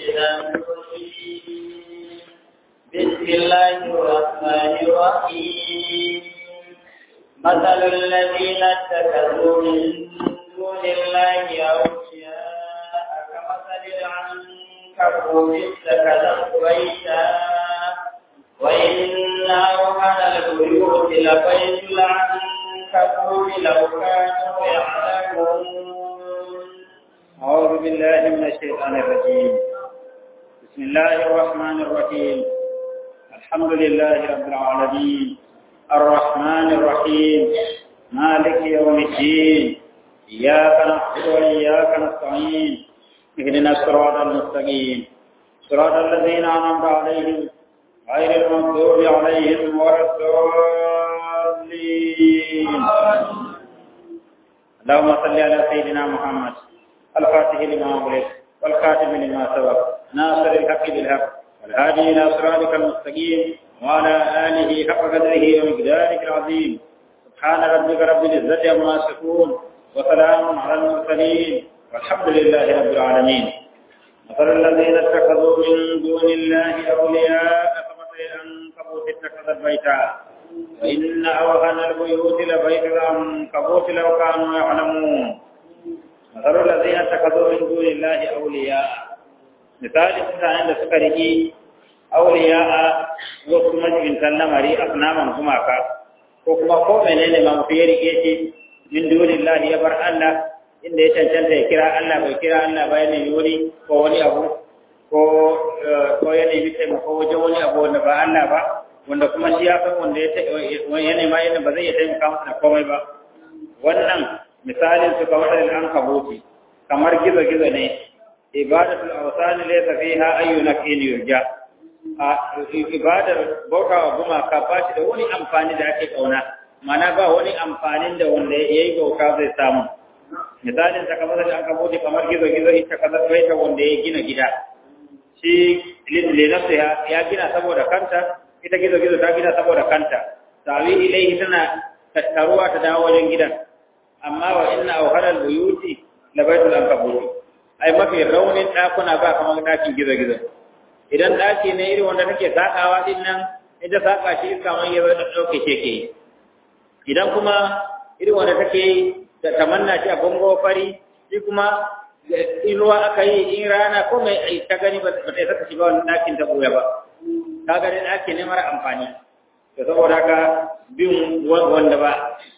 الشيطان الرجيم بسم الله الرحمن الرحيم مثل الذين اتخذوا من دون الله أولياء كمثل العنكبوت اتخذت بيتا وإن أوهن البيوت لبيت العنكبوت لو كانوا يعلمون أعوذ بالله من الشيطان الرجيم بسم الله الرحمن الرحيم الحمد لله رب العالمين الرحمن الرحيم مالك يوم الدين إياك نعبد وإياك نستعين اهدنا الصراط المستقيم صراط الذين أنعمت عليهم غير المغضوب عليهم ولا الضالين اللهم صل على سيدنا محمد الفاتح لما أغلق والخاتم لما سبق ناصر الحق بالحق والهادي إلى صراطك المستقيم وعلى آله حق قدره ومقدارك العظيم سبحان ربك رب العزة عما يصفون وسلام على المرسلين والحمد لله رب العالمين مثل الذين اتخذوا من دون الله أولياء كمثل العنكبوت اتخذت بيتا وإن أوهن البيوت لبيت العنكبوت لو كانوا يعلمون مثل الذين اتخذوا من دون الله أولياء مثال mutanen da suka riki auliya wasu majibintan lamari asnaman gumaka ko kuma ko menene ma mutum ya rike shi min dunillahi ya bar Allah inda ya cancanta ya kira Allah bai kira Allah ba ya nemi wani ko wani abu ko ko ya nemi taimako wajen wani abu wanda ba Allah ba wanda kuma shi ya san wanda ya nema yana ba zai iya taimaka masa da komai ba wannan misalin su kamar da an kabuti kamar gizo-gizo ne ibadatul awsani laysa fiha ayyu naqin yurja a ibadar bautawa gumaka ba shi da wani amfani da ake kauna mana ba wani amfanin da wanda yayi bauta zai samu misalin ta kamar da an kabuti kamar gizo-gizo ita kaza baita wanda ya gina gida shi linafsiha ya gina saboda kanta ita gizo-gizo ta gina saboda kanta tawi ilaihi tana tattaruwa ta dawo wajen gidan amma wa inna awharal buyuti la baitul ankabut ai mafi raunin dakuna ba kamar dakin gizo-gizo idan daki ne irin wanda take sakawa din nan ita saka shi iska man yazo da dauke shi ke idan kuma irin wanda take da tamanna shi a bango fari shi kuma inuwa aka yi in rana ko mai ta gani ba ta saka shi ba wannan dakin ta boye ba kaga dai daki ne mara amfani to saboda haka bin wanda ba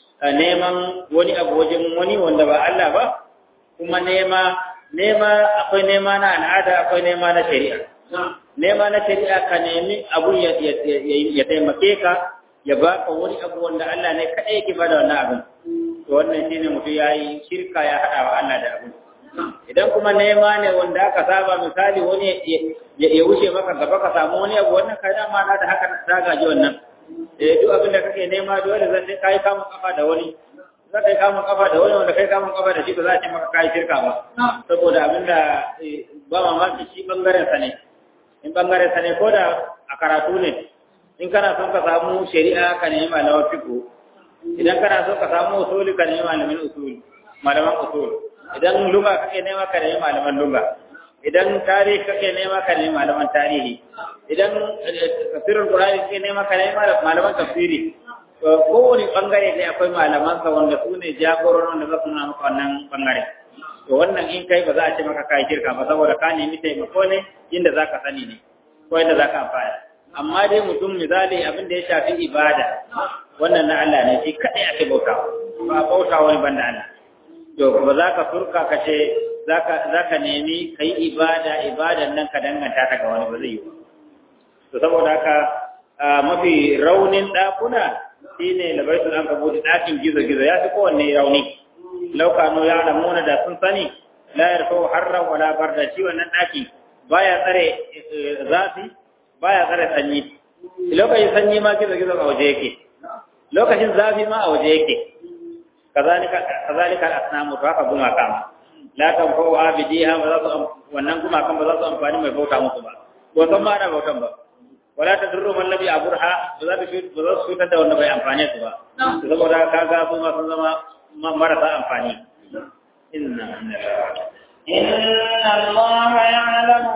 neman wani abu wajen wani wanda ba Allah ba kuma nema nema akwai nema na al'ada akwai nema na shari'a nema na shari'a ka nemi abu ya ya taimake ka ya baka wani abu wanda Allah ne kadai yake bada wannan abin to wannan shine mutum yayi shirka ya hada wa Allah da abin idan kuma nema ne wanda aka saba misali wani ya wuce maka gaba ka samu wani abu wannan kai dama na da haka ta gaji wannan eh duk abin da kake nema dole zan kai kamun kafa da wani za ka yi kamun kafa da wani wanda kai kamun kafa da shi ba za a ce maka kai shirka ba saboda abin da ba mamaki shi bangaren sa ne in bangaren sa ne ko da a karatu ne in kana son ka samu shari'a ka nemi malaman fiqh idan kana son ka samu usuli ka nemi malamin usuli malaman usul idan lugha kake nema ka nemi malaman lugha idan tarihi kake nema ka nemi malaman tarihi idan tafsirin qur'ani kake nema ka nemi malaman tafsiri kowane bangare ne akwai malaman sa wanda su ne jagororin wanda za su nuna maka wannan bangare to wannan in kai ba za a ce maka kai kirka ba saboda ka nemi taimako ne inda zaka sani ne ko inda zaka amfana amma dai mutum misali abin da ya shafi ibada wannan na Allah ne shi kadai ake bautawa ba bautawa wani banda Allah to ba za ka furka ka ce za ka nemi ka yi ibada ibadan nan ka danganta ta ga wani ba zai yi ba to saboda haka mafi raunin ɗakuna shi ne labaitul an kabuti ɗakin gizo-gizo ya fi kowanne rauni laukano ya alamuna da sun sani la yarfau harran wala barda shi wannan ɗaki baya tsare zafi baya tsare sanyi lokacin sanyi ma gizo-gizo a waje yake lokacin zafi ma a waje yake kazalika kazalika al-asnamu to haka gumaka ma la tanfa'u abidiha ba za su wannan gumakan ba za su amfani mai bauta musu ba ko san ma ana bautan ba wala tadurru man lam yaburha ba za su ba za su fitar da wanda bai amfane su ba saboda kaga su ma sun zama marasa amfani inna إن الله يعلم ما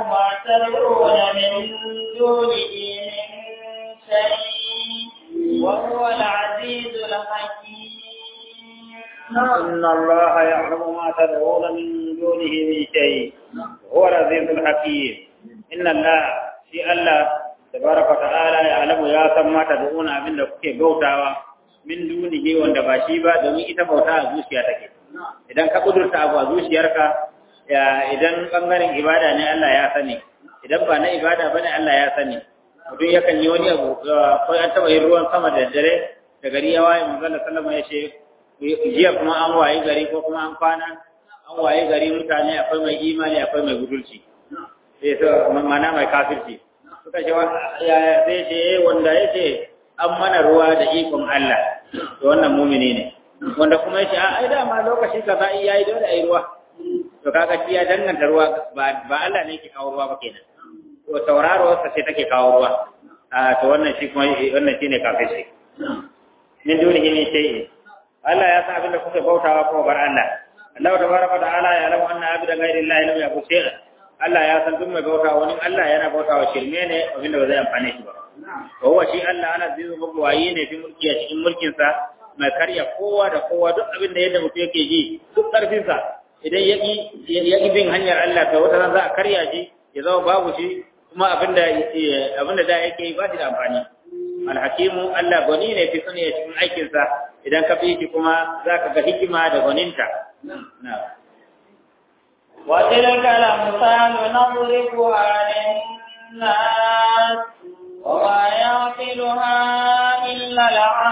تدعون من دونه من شيء وهو العزيز الحكيم إن الله يعلم ما تدعون من دونه من شيء هو العزيز الحكيم إن الله في الله تبارك وتعالى يعلم يا san ma tad'una abin da kuke bautawa min dunihi wanda ba shi ba domin ita bauta a zuciya take idan ka kudurta abu a zuciyarka ya idan bangaren ibada ne Allah ya sani idan ba na ibada bane Allah ya sani mutum yakan yi wani abu ko an taba yin ruwan sama da dare da gari ya waye manzo Allah sallama ya ce jiya kuma an waye gari ko kuma an kwana an waye gari mutane akwai mai imani akwai mai gudulci sai so mana mai kafirci suka ce ya sai ce wanda yace an mana ruwa da ikon Allah to wannan mumini ne wanda kuma yace a ai dama lokaci kaza yayi dole ai ruwa to kaga shi ya danganta ruwa ba ba Allah ne yake kawo ruwa ba kenan to tauraro sa sai take kawo ruwa a to wannan shi kuma wannan shine kafirci min dunihi min shay'in Allah ya san abin da kuke bautawa ko bar Allah Allah tabaraka ta'ala ya lamu anna abida ghairi Allah lam yakun shay'a Allah ya san duk mai bautawa wani Allah yana bautawa shirme ne abin da ba zai amfane shi ba wa huwa shi Allah ana zizu mabwayi ne fi mulki a cikin mulkin sa mai karya kowa da kowa duk abin da yadda mutum yake ji duk karfin sa idan ya ya bin hanyar Allah to wata za a karya shi ya zama babu shi kuma abin da abin da da yake yi ba shi da amfani alhakimu Allah gwani ne fi sani cikin aikinsa idan ka fi shi kuma za ka ga hikima da gwaninta. وتلك الأمثال نضربها للناس وما يعقلها إلا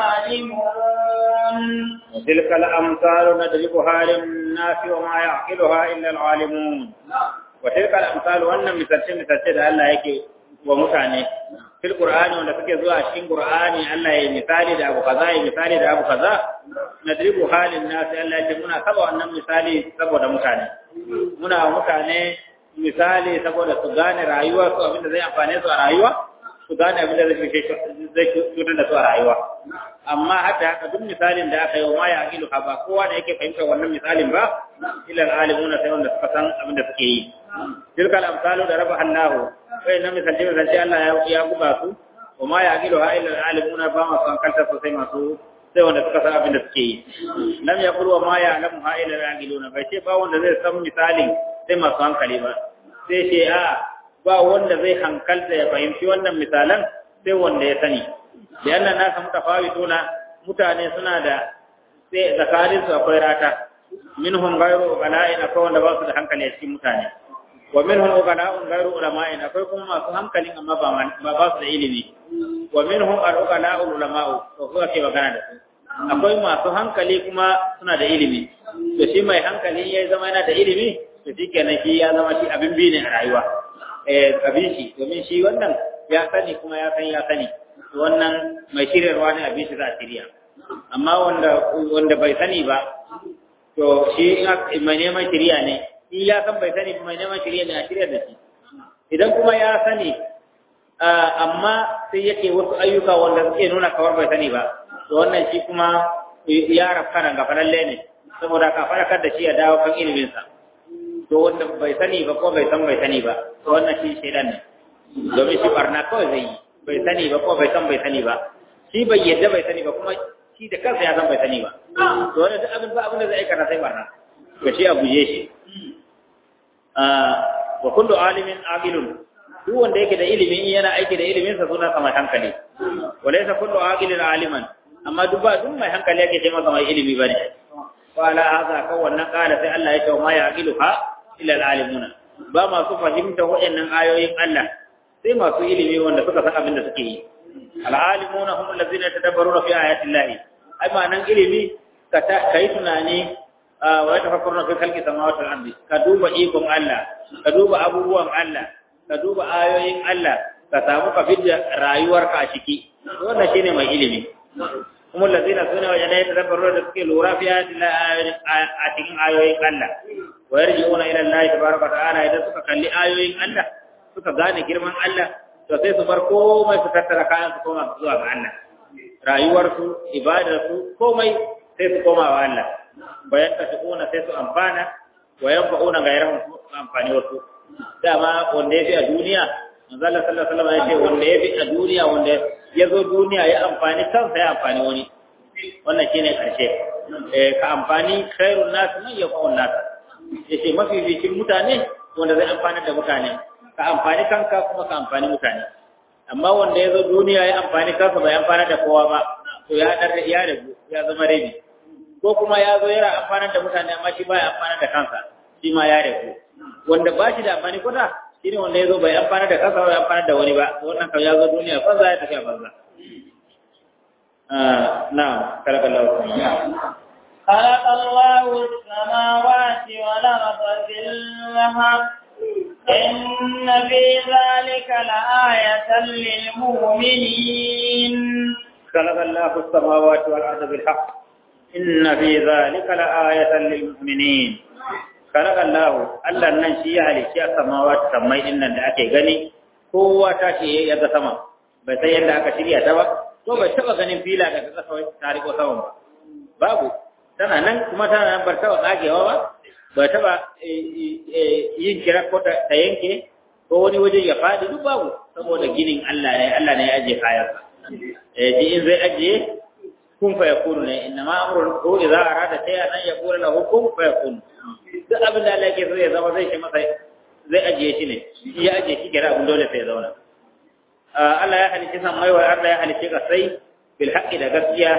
العالمون وتلك الأمثال نضربها للناس وما يعقلها إلا العالمون وتلك الأمثال وأن مثلت مثلت الله يكي ومتاني fil qur'ani wanda suke zuwa cikin qur'ani Allah ya misali da abu kaza ya misali da abu kaza nadribu halin nas Allah ya ce muna saba wannan misali saboda mutane muna wa mutane misali saboda su gane rayuwa su abinda zai amfane su a rayuwa su gane abinda zai zai cutar da su a rayuwa amma hatta haka duk misalin da aka yi wa ma ya aqilu ha ba kowa da yake fahimtar wannan misalin ba illa alimuna sai wanda suka san abinda suke yi tilka al-amsalu da rafa Allahu kai na misalci misalci Allah ya ya buga su wa ma ya gido ha illa alimuna ba ma san kanta sosai masu sai wanda suka san abin da suke yi lam yaqul wa ma ya alamu ha illa agiluna bai ce ba wanda zai san misalin sai masu hankali ba sai ce a ba wanda zai hankalta ya fahimci wannan misalan sai wanda ya sani da annan nasa mutafawituna mutane suna da sai zakarin su akwai rata minhum ghayru bala'in akwai wanda ba su da hankali a cikin mutane wa minhum uqala'un ghayru ulama'in akwai kuma masu hankalin amma ba ba ba su da ilimi wa minhum al-uqala'ul ulama'u to kuka ke magana da su akwai masu hankali kuma suna da ilimi to shi mai hankali yayi zama yana da ilimi to shikenan shi ya zama shi abin bi ne a rayuwa eh abin shi domin shi wannan ya sani kuma ya san ya sani wannan mai shiryarwa ne abin shi za a shirya amma wanda wanda bai sani ba to shi mai neman shirya ne in ya san bai sani mai neman shirya ne a shirya da shi idan kuma ya sani amma sai yake wasu ayyuka wanda suke nuna kawar bai sani ba to wannan shi kuma ya rafka nan ga falalle ne saboda ka farakar da shi ya dawo kan iliminsa to wanda bai sani ba ko bai san bai sani ba to wannan shi shaidan ne domin shi barna kawai zai yi bai sani ba ko bai san bai sani ba shi bai yadda bai sani ba kuma shi da kansa ya san bai sani ba to wannan duk abin ba abin da zai aikata sai barna to shi a guje shi wa kullu alimin aqilun duk wanda yake da ilimi yana aiki da ilimin sa suna kamar hankali walaysa kullu aqilin aliman amma duk ba duk mai hankali yake ce masa mai ilimi bane wala hadha ka wannan kala sai Allah ya ce ma ya aqiluha illa alalimuna ba masu fahimta waɗannan ayoyin Allah sai masu ilimi wanda suka san abin da suke yi al'alimuna hum allazina tadabbaruna fi ayati llahi ai ma'anan ilimi ka kai tunani wa yatafakkaruna fi khalqi samawati wal ardi ka duba ikon Allah ka duba abubuwan Allah ka duba ayoyin Allah ka samu ka fidda rayuwarka a ciki wannan shine mai ilimi kuma lazina sune wajen da tadabbaru da suke lura fi a cikin ayoyin Allah wa yarji'una ila Allah tabaraka ta'ala idan suka kalli ayoyin Allah suka gane girman Allah to sai su bar komai su tattara kayan su koma zuwa ga Allah rayuwarsu ibadarsu komai sai su koma wa Allah bayan ta tukuna sai su amfana wa yanfa'una gairahum su amfani wasu dama wanda ya fi a duniya manzo Allah sallallahu alaihi wasallam ya ce wanda ya fi a duniya wanda ya zo duniya ya amfani kansa ya amfani wani wannan shine karshe eh ka amfani khairun nas man yaqul nas yace mafi bikin mutane wanda zai amfani da mutane ka amfani kanka kuma ka amfani mutane amma wanda ya zo duniya ya amfani kansa bai amfani da kowa ba to ya dar ya rabu ya zama rabi ko kuma ya zo yana amfani da mutane amma shi baya amfani da kansa shi ma ya rabu wanda ba shi da amfani kuda shine wanda ya zo bai amfani da kansa bai amfani da wani ba wannan kan ya zo duniya banza ya tafi a banza na'am kalakallahu خلق الله السماوات والأرض بالحق إن في ذلك لآية للمؤمنين خلق الله السماوات والأرض بالحق إن في ذلك لآية للمؤمنين خلق الله الله ننشي على شيء السماوات سمي إن ake gani kowa tashi ya ga sama bai san yadda aka shirya ta ba ko bai taba ganin fila daga kasa ta riko sama ba babu tana nan kuma tana nan bar taba tsagewa ba ba taba yin kira ko ta yanke ko wani waje ya faɗi duk babu saboda ginin Allah ne Allah ne ya ajiye kayansa eh ji in zai ajiye kun fa yakunu ne inna ma amrun ko idza arada shay'an an yaqula lahu kun fa yakun duk abin da Allah yake so ya zama zai shi masa zai ajiye shi ne ya ajiye shi kira abin dole sai ya zauna Allah ya halicci san mai wa Allah ya halicci kasai bil haqqi da gaskiya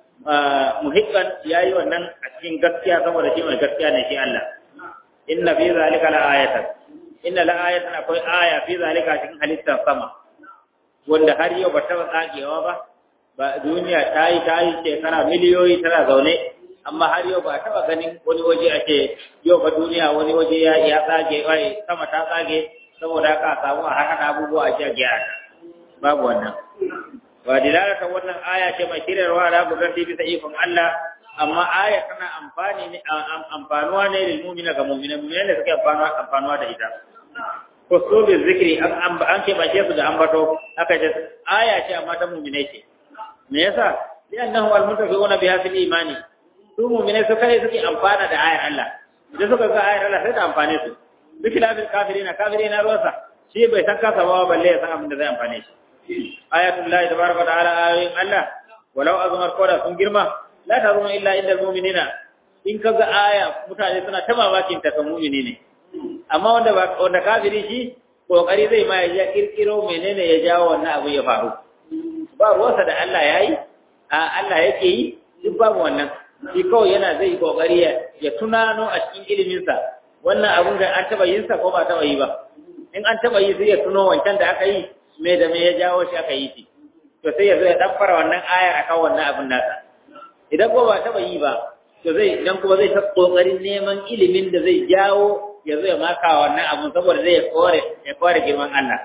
muhibban yayi wannan a cikin gaskiya saboda shi mai gaskiya ne shi Allah inna fi zalika la ayatan inna la ayatan akwai aya fi zalika cikin halittar sama wanda har yau ba ta tsagewa ba ba duniya ta yi ta yi shekara miliyoyi tana zaune amma har yau ba taɓa ganin wani waje ake yau ba duniya wani waje ya ya tsage wai sama ta tsage saboda haka samu a haka abubuwa a gyara babu wannan wa dilalatan wannan aya ce mai shirarwa da gudan bisa ikon Allah amma aya tana amfani ne amfanuwa ne lil mu'mina ga mu'mina mu'mina ne suke amfanuwa amfanuwa da ita ko so bi zikri an an ke bace su da ambato aka ce aya ce amma ta mu'mina ce me yasa li'annahu al-mutafiquna biha fil imani su mu'mina su kai suke amfana da ayar Allah idan suka ga ayar Allah sai ta amfane su duk lafil kafirina kafirina ruwasa shi bai san kasa ba balle ya san abin da zai amfane shi ayatullahi tabaraka wa ta'ala ayoyin Allah walau azmar koda sun girma la tarunu illa inda mu'minina in kaga aya mutane suna ta mamakin ta kan mu'mini ne amma wanda ba wanda kafiri shi kokari zai ma ya kirkiro menene ya jawo wannan abu ya faru ba ruwansa da Allah yayi a Allah yake yi duk babu wannan shi kawai yana zai kokari ya tunano a cikin ilimin sa wannan abun da an taba yin sa ko ba taba yi ba in an taba yi sai ya tuno wancan da aka yi me da me ya jawo shi aka yi shi to sai ya zo ya dabbara wannan ayar akan wannan abin nasa idan ko ba taba yi ba to zai idan kuma zai ta kokarin neman ilimin da zai jawo ya zo ya maka wannan abun saboda zai kore ya kore girman Allah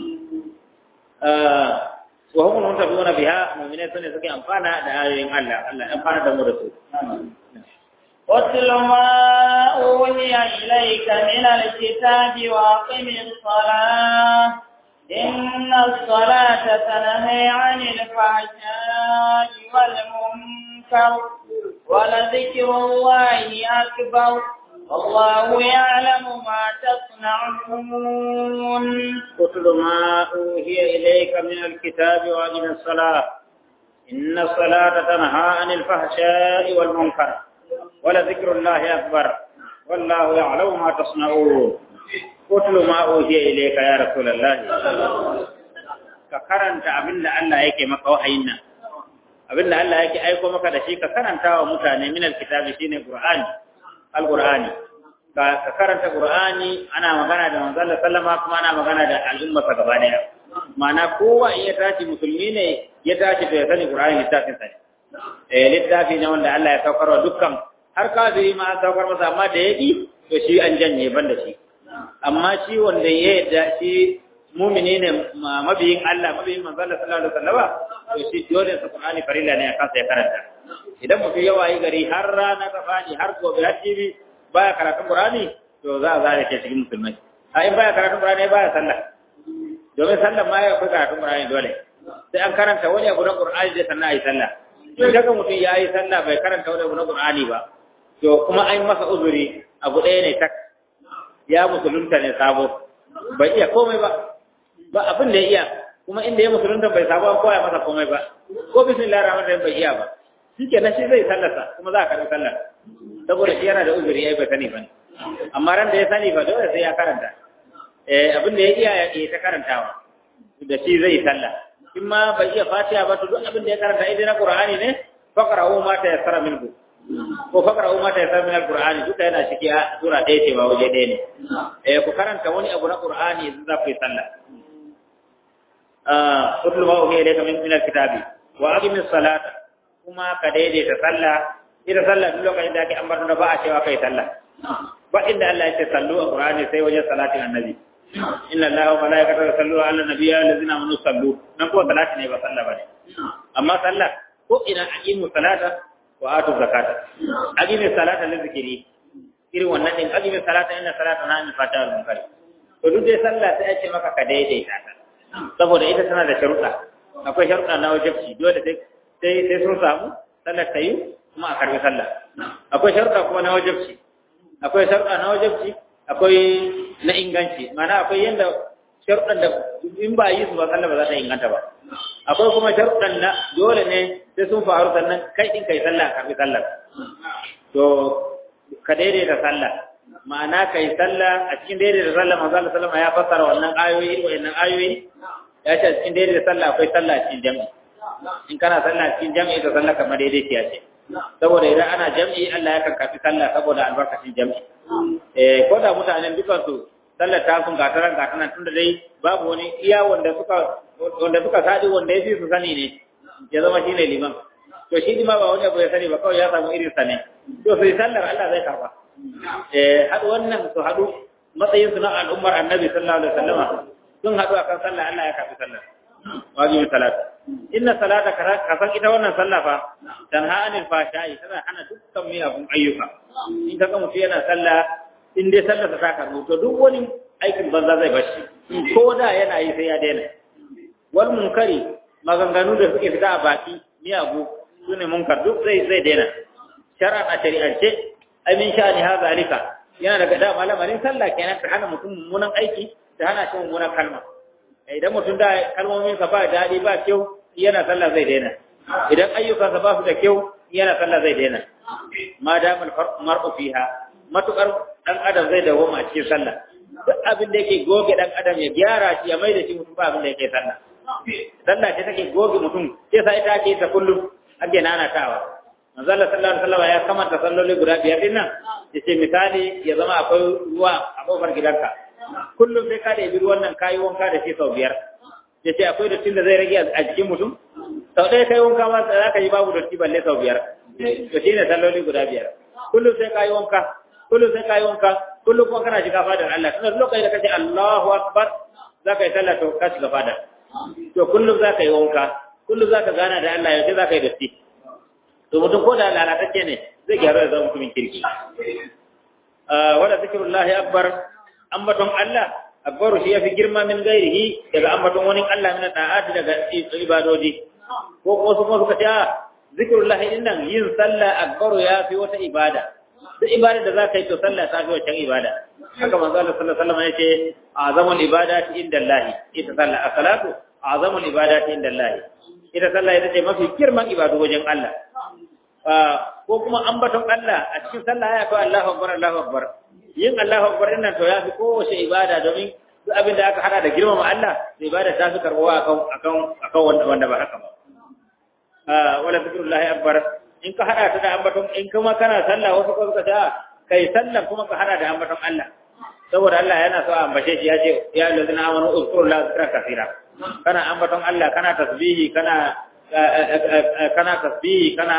wa hum muntabuna biha mu'minai sune suke amfana da ayoyin Allah Allah amfana da mu da su واتل ما أوحي إليك من الكتاب وأقم الصلاة إن الصلاة تنهي عن الفحشاء والمنكر ولذكر الله أكبر والله يعلم ما تصنعون اتل ما أوحي إليك من الكتاب وأقم الصلاة إن الصلاة تنهى عن الفحشاء والمنكر ولذكر الله أكبر والله يعلم ما تصنعون اتل ما أوحي إليك يا رسول الله ka karanta abin da Allah yake maka wahayin nan abin da Allah yake aiko maka da shi ka karanta wa mutane min alkitabi shine qur'ani alqur'ani ka karanta qur'ani ana magana da manzon Allah sallama kuma ana magana da al'umma ta gaba daya ma'ana kowa in ya tashi musulmi ne ya tashi to ya sani qur'ani littafin sa eh littafi ne wanda Allah ya saukar wa dukkan har kafiri ma an saukar masa amma da yaki to shi an janye ban da shi amma shi wanda ya yadda shi mumini ne mabiyin Allah mabiyin manzon Allah sallallahu alaihi wasallam to shi dole sa qur'ani farilla ne akan sai karanta idan mutum ya wayi gari har rana ta fadi har gobe har jibi baya karatun Qur'ani to za a zare ke cikin musulmai a in baya karatun Qur'ani baya sallah domin sallah ma ya fi karatun Qur'ani dole sai an karanta wani abu na Qur'ani da sannan a yi sallah in daga mutum ya yi sallah bai karanta wani abu na Qur'ani ba to kuma an masa uzuri abu ɗaya ne tak ya musulunta ne sabo bai iya komai ba ba abin da ya iya kuma inda ya musulunta bai sabo an koya masa komai ba ko bismillahir rahmanir rahim bai iya ba shike na shi zai sallata kuma za a karɓi sallar saboda shi yana da uzuri ai bai sani ba amma ran da ya sani ba dole sai ya karanta eh abin da ya iya ya ta karantawa da shi zai sallah in ma bai iya fatiha ba to duk abin da ya karanta idan na qur'ani ne faqra'u ma tayassara minhu ko faqra'u ma tayassara min al-qur'ani duka yana ciki a sura ɗaya ce ba waje ɗaya ne eh ku karanta wani abu na qur'ani idan za ku yi sallah ah utlu ma uhiya ilayka min min al-kitabi wa aqimis salata kuma ka daidaita sallah ita sallah duk lokacin da ake ambaton da ba a cewa kai sallah ba inda Allah ya ce sallu a qur'ani sai wajen salatin annabi inna allaha wa malaikatahu yusalluna ala nabiyyi allazina amanu sallu nan kuma salati ne ba sallah bane amma sallah ko ina aqimu salata wa atu zakata aqimu salata li zikri irin wannan din aqimu salata inna salata na min fata wal munkar to duk dai sallah sai ya ce maka ka daidaita ta saboda ita tana da sharuɗa akwai sharuɗa na wajibci dole sai sai sai sun samu sallar ta yi kuma a karbi sallah akwai sharuɗa kuma na wajibci akwai sharuɗa na wajibci akwai na inganci mana akwai yanda sharuɗan da in ba yi su ba sallah ba za ta inganta ba akwai kuma sharuɗan na dole ne sai sun faru sannan kai din kai sallah ka fi sallah to ka daidaita sallah ma'ana kai sallah a cikin daidaita sallah manzo Allah sallama ya fassara wannan ayoyi irin wannan ayoyi ya ce a cikin daidaita sallah akwai sallah cikin jami'i in kana sallah cikin jami'i to sallah kamar daidaitiya ce saboda idan ana jami'i Allah ya kan kafi sallah saboda albarkacin jami'i eh ko da mutanen dukan su sallar ta sun gataran gataran tunda dai babu wani iya wanda suka wanda suka sadi wanda yafi su sani ne ya zama shine liman to shi ma ba wani abu ya sani ba kawai ya samu irin sa ne to sai sallar Allah zai karba eh hadu wannan su hadu matsayin su na al'ummar annabi sallallahu alaihi wasallam sun hadu akan sallah Allah ya karbi sallar wajibin salat inna salata ka san ita wannan sallah fa tanha anil fashai tana hana dukkan miyagun ayyuka in ka ga mutum yana sallah in dai sallar ta karbu to duk wani aikin banza zai bashi ko da yana yi sai ya daina wal munkari maganganu da suke fita a baki miyagu sune munkar duk zai zai daina shar'an a shari'ance ai min sha'ani ha zalika yana daga da malamarin sallah kenan ta hana mutum mummunan aiki ta hana shi mummunan kalma idan mutum da kalmominsa ba daɗi ba kyau yana sallah zai daina idan ayyukansa ba su da kyau yana sallah zai daina ma damar mar'u fiha matukar dan adam zai dawo a cikin sallah duk abin da yake goge dan adam ya gyara shi ya mai da shi mutum ba abin da yake sallah sallah ce take goge mutum sai sai ita ake ta kullum ake nanatawa manzo Allah sallallahu alaihi wasallam ya kamata salloli guda biyar din nan yace misali ya zama akwai ruwa a kofar gidanka kullum sai ka da ibi ruwan nan kayi wanka da shi sau biyar ya ce akwai dattin da zai rage a jikin mutum sau ɗaya kai wanka ma za ka yi babu datti balle sau biyar to shi ne salloli guda biyar kullum sai ka yi wanka kullum sai ka yi wanka kullum kuma kana shiga fadar Allah tunda lokacin da kace Allahu akbar za ka yi sallah to ka shiga fadar to kullum za ka yi wanka kullum za ka gana da Allah yaushe za ka yi datti to mutum ko da lalatacce ne zai gyaru da zama mutumin kirki wala zikrullahi akbar ambaton Allah akbaru shi yafi girma min gairihi daga ambaton wani Allah min da'ati daga ibadoji ko ko su kuma suka ce zikrullahi dinnan yin sallah akbaru yafi wata ibada duk ibada da za ka yi to sallah ta fi wancan ibada haka manzo Allah sallallahu alaihi wasallam yace azamul ibadati inda Allah ita sallah as-salatu azamul ibadati inda Allah ita sallah ita ce mafi girman ibadu wajen Allah ko kuma ambaton Allah a cikin sallah ya ko Allahu akbar Allahu akbar yin Allahu akbar din nan to ya fi kowace ibada domin duk abin da aka hada da girmama Allah da ibada ta fi karbuwa akan akan akan wanda wanda ba haka ba ah wala zikrullahi akbar in ka hada ta da ambaton in kuma kana sallah wasu ko suka ce kai sallah kuma ka hada da ambaton Allah saboda Allah yana so a ambace shi ya ce ya allazina amanu uzkurullaha zikran kaseera kana ambaton Allah kana tasbihi kana kana tasbihi kana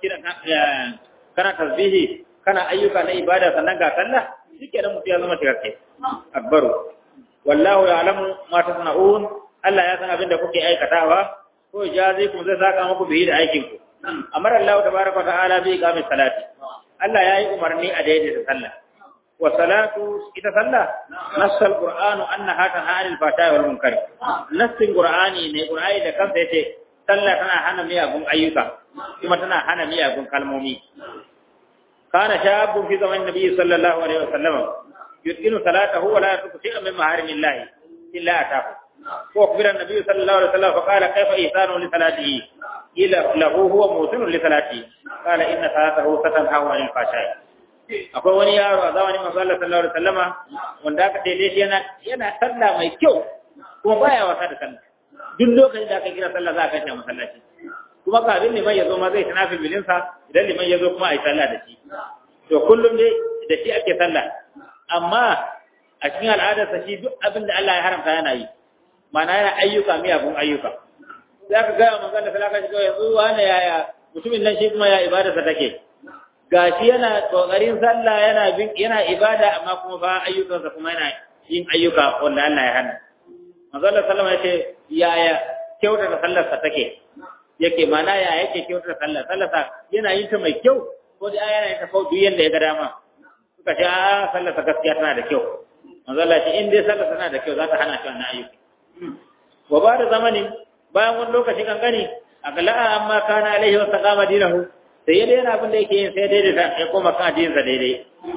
kana tasbihi kana ayyuka na ibada sannan ga sallah shike da mutum ya zama cikakke akbaru wallahu ya'lamu ma tasna'un Allah ya san abin da kuke aikatawa ko jazikum zai saka muku bihi da aikin ku amara Allah tabaaraka ta'ala bi iqamis salati Allah yayi umarni a daidaita sallah wa salatu ita sallah nassal qur'anu annaha tanha 'anil fahsha'i wal munkar nassin qur'ani ne qur'ani da kansa yace sallah tana hana miyagun ayyuka kuma tana hana miyagun kalmomi kana shabun fi zaman nabi sallallahu alaihi wasallam yutqinu salatahu wa la yatruku shay'an min maharimillahi illa atahu ko akbira an-nabi sallallahu alaihi wasallam fa qala kayfa ihsanu li salatihi ila lahu huwa muhsinun li salatihi qala inna salatahu satanhahu 'anil fahsha'i akwai wani yaro a zamanin manzo Allah sallallahu alaihi wasallama wanda aka daidai shi yana yana sallah mai kyau kuma baya wasa da sallah duk lokacin da aka kira sallah za a kashe masallaci kuma kafin liman ya zo ma zai tana filbilinsa idan liman ya zo kuma a yi sallah da shi to kullum dai da shi ake sallah amma a cikin al'adarsa shi duk abin da Allah ya haramta yana yi mana yana ayyuka miyagun ayyuka za ka gaya manzon da salaka shi yanzu wani yaya mutumin nan shi kuma ya ibadarsa take gashi yana kokarin sallah yana bin yana ibada amma kuma ba ayyukansa kuma yana yin ayyuka wanda Allah ya hana manzon da sallama ya ce yaya kyautata sallarsa take yake mana ya yake kyautar sallah sallah yana yin ta mai kyau ko da yana yin ta kau duk yanda ya ga dama suka ce a sallah ta gaskiya tana da kyau manzo Allah ce in dai sallah tana da kyau za ta hana shi wannan ayyuka wa ba da zamanin bayan wani lokaci kankani akala amma kana alaihi wa saqama dinahu sai ya daina abin da yake yin sai daidai da ya koma kan addinin sa daidai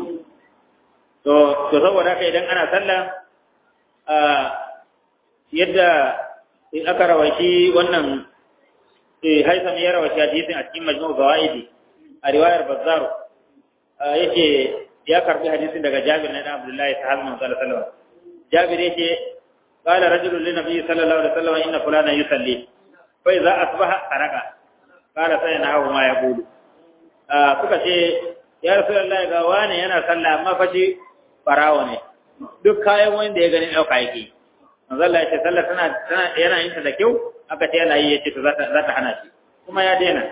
to to saboda haka idan ana sallah a yadda in aka rawashi wannan haisam ya rawashi hadisin a cikin majmu' zawaidi a riwayar bazzaro yake ya karbi hadisin daga Jabir na Abdullahi sahabi Muhammad sallallahu alaihi wasallam Jabir yake qala rajulun lin nabiy sallallahu alaihi wasallam inna fulana yusalli fa idza asbaha saraka qala sayanahu ma yaqulu suka ce ya rasulullahi ga wani yana sallah amma fa shi farawo ne duk kayan wanda ya gani dauka yake manzo Allah ya ce sallah tana tana yana yin ta da kyau aka ce yana yi yace to za ta za ta hana shi kuma ya daina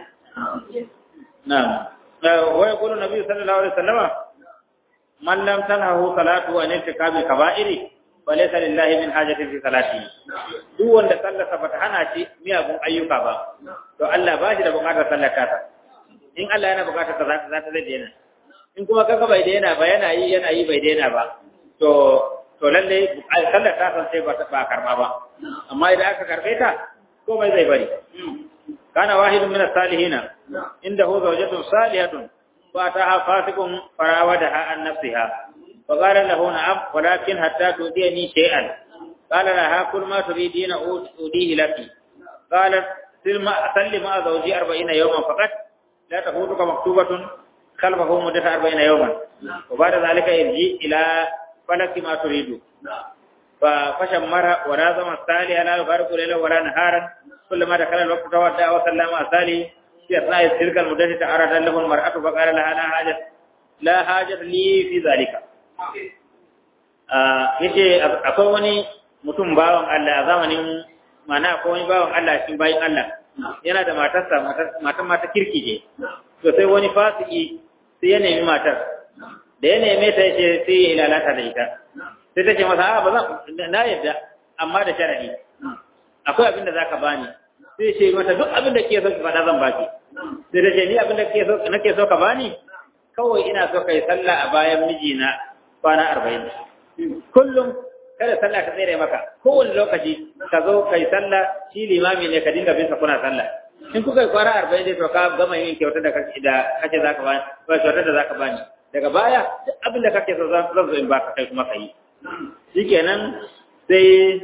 na'am wa yaqulu nabi sallallahu alaihi wasallam man lam tanhahu salatu an irtikabi kaba'iri wa laysa lillahi min hajatin fi salati duk wanda sallarsa bata hana shi miyagun ayyuka ba to Allah ba shi da bukatar sallar ta in Allah yana bukatar ta za ta zai daina in kuma kaga bai daina ba yana yi yana yi bai daina ba to to lalle sallar ta san sai ba ba karba ba amma idan aka karbe ta ko bai zai bari kana wahidun min as-salihin indahu zawjatun salihatun فأتاها فاسق فراودها عن نفسها فقال له نعم ولكن حتى تؤتيني شيئا قال لها كل ما تريدين أوديه لك قالت سل مع زوجي أربعين يوما فقط لا تفوتك مكتوبة خلفه مدة أربعين يوما وبعد ذلك يرجي إلى فلك ما تريد فشمر ولازم السالي لا يفارق ليلا ولا نهارا كلما دخل الوقت تودع وسلم السالي في أثناء تلك المدة تعرض له المرأة فقال لها لا حاجة لا حاجة لي في ذلك yace akwai wani mutum bawan Allah a zamanin mana akwai wani bawan Allah cikin bayin Allah yana da matarsa matan mata kirki ce to sai wani fasiki sai ya nemi matar da ya neme ta yace sai ya lalata da ita sai ta ce masa a ba zan na yadda amma da sharadi akwai abin da zaka bani sai ce mata duk abin da ke so ki faɗa zan baki sai da ce ni abin da ke so nake so ka bani kawai ina so kai sallah a bayan mijina kwana arba'in kullum kada sallah ka tsere maka kowane lokaci ka zo kai sallah shi limami ne ka dinga bin sa kuna sallah in kuka yi kwana arba'in dai to ka gama yin kyautar da kake da kake zaka bani ko kyautar da zaka bani daga baya duk abin da kake so zan zo in baka kai kuma kai shikenan sai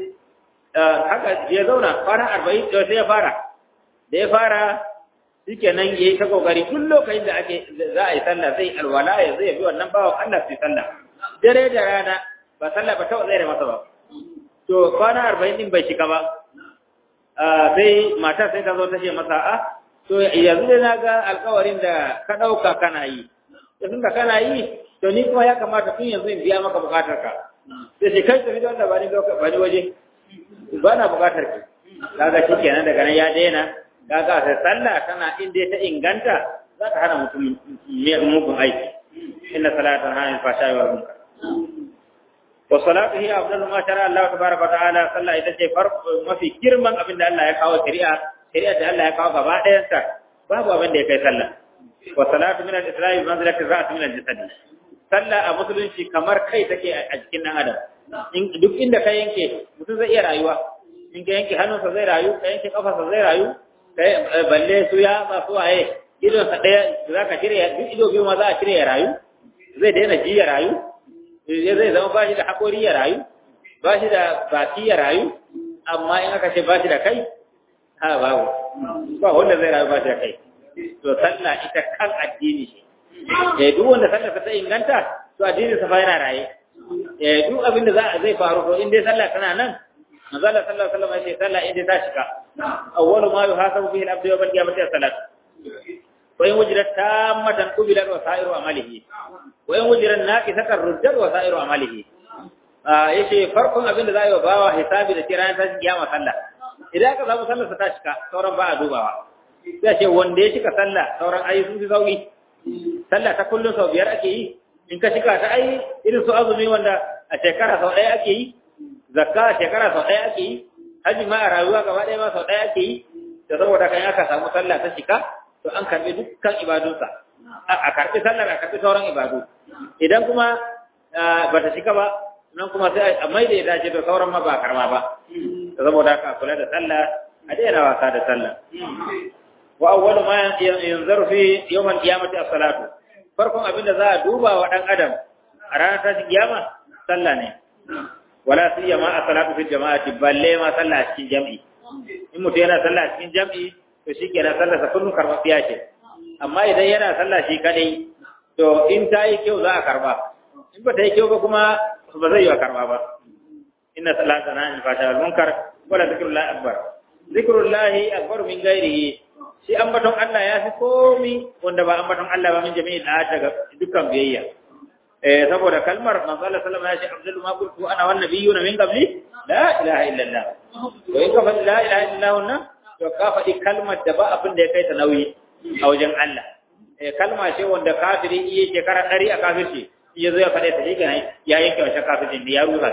haka ya zauna kwana arba'in to sai ya fara da ya fara shikenan yayi ta kokari tun lokacin da ake za a yi sallah sai alwala ya zai bi wannan bawan Allah sai sallah dare da rana ba sallah ba ta zai masa ba to kwana arba'in din bai shiga ba sai mata sai ta zo ta ce masa a to yanzu dai na ga alkawarin da ka ɗauka kana yi da tun da kana yi to ni kuma ya kamata tun yanzu in biya maka bukatar ka sai ce kai tafi da wanda ba ni ba ni waje ba na bukatar ki kaga shi kenan daga nan ya daina kaga sai sallah tana inda ta inganta za ta hana mutum mugun aiki inna salatan hana fasha wa munkar wa salatu hiya afdalu ma shara Allah tabaraka wa ta'ala sallah ita ce farko mafi girman abin da Allah ya kawo shari'a shari'a da Allah ya kawo gaba ɗayan ta babu abin da ya kai sallah wa salatu min al-isra'i bi manzilati ra'at min al-jasad sallah a musulunci kamar kai take a jikin dan adam duk inda ka yanke mutum zai iya rayuwa in ka yanke hannunsa zai rayu ka yanke kafarsa zai rayu kai balle su ya ba su waye idon sa daya za ka cire duk ido biyu ma za a cire ya rayu zai daina ji ya rayu zai zama ba shi da haƙori ya rayu ba shi da baki ya rayu amma in aka ce ba shi da kai ha babu ba wanda zai rayu ba shi da kai to sallah ita kan addini ce eh duk wanda sallah ta inganta to addinin sa fa yana raye eh duk abin da za zai faru to in dai sallah tana nan manzo Allah sallallahu alaihi wasallam ya ce sallah in dai ta shiga awwalu ma yuhasabu bihi al-abdu yawm al-qiyamati as-salat wa in wujidat tammatan qubilat wa sa'iru amalihi wa in wujidat naqisatan ruddat wa sa'iru amalihi yace farkon abin da za a yi wa bawa hisabi da kira ta kiyama sallah idan aka samu sallar sa ta cika sauran ba a dubawa sai ce wanda ya cika sallah sauran ayi sun fi sauki sallah ta kullum sau biyar ake yi in ka cika ta ai irin su azumi wanda a shekara sau ɗaya ake yi zakka a shekara sau ɗaya ake yi haji ma a rayuwa gaba ɗaya ma sau ɗaya ake yi da saboda kan aka samu sallah ta cika to an karɓi dukkan ibadunsa a karɓi sallar a karɓi sauran ibadu idan kuma ba ta cika ba nan kuma sai a mai da ya dace da sauran ma ba karma ba da saboda haka kula da sallah a daina wasa da sallah wa awwalu ma yanzaru fi yawm al-qiyamati as-salatu farkon abinda za a duba wa dan adam a ranar tashin kiyama sallah ne wala siyama as-salatu fi jama'ati balle ma sallah a cikin jam'i in mutum yana sallah a cikin jam'i to shikenan sallar sa kullun karɓaɓɓiya ce amma idan yana sallah shi kadai to in ta yi kyau za a karba in ba ta yi kyau ba kuma ba zai yi wa karba ba inna salata na in fata wal munkar wala zikrullahi akbar zikrullahi akbar min ghairihi shi ambaton Allah ya fi komi wanda ba ambaton Allah ba min jami'in da daga dukkan biyayya eh saboda kalmar manzo Allah sallallahu alaihi wasallam ya ce abdul ma qultu ana wan nabiyuna min qabli la ilaha illallah to in ka faɗi la ilaha illallah wannan to ka faɗi kalmar da ba abin da ya kai ta nauyi a wajen Allah eh kalma ce wanda kafiri iya shekara ɗari a kafirci ya zo ya faɗe ta shi ya yanke wa kafircin da ya rusa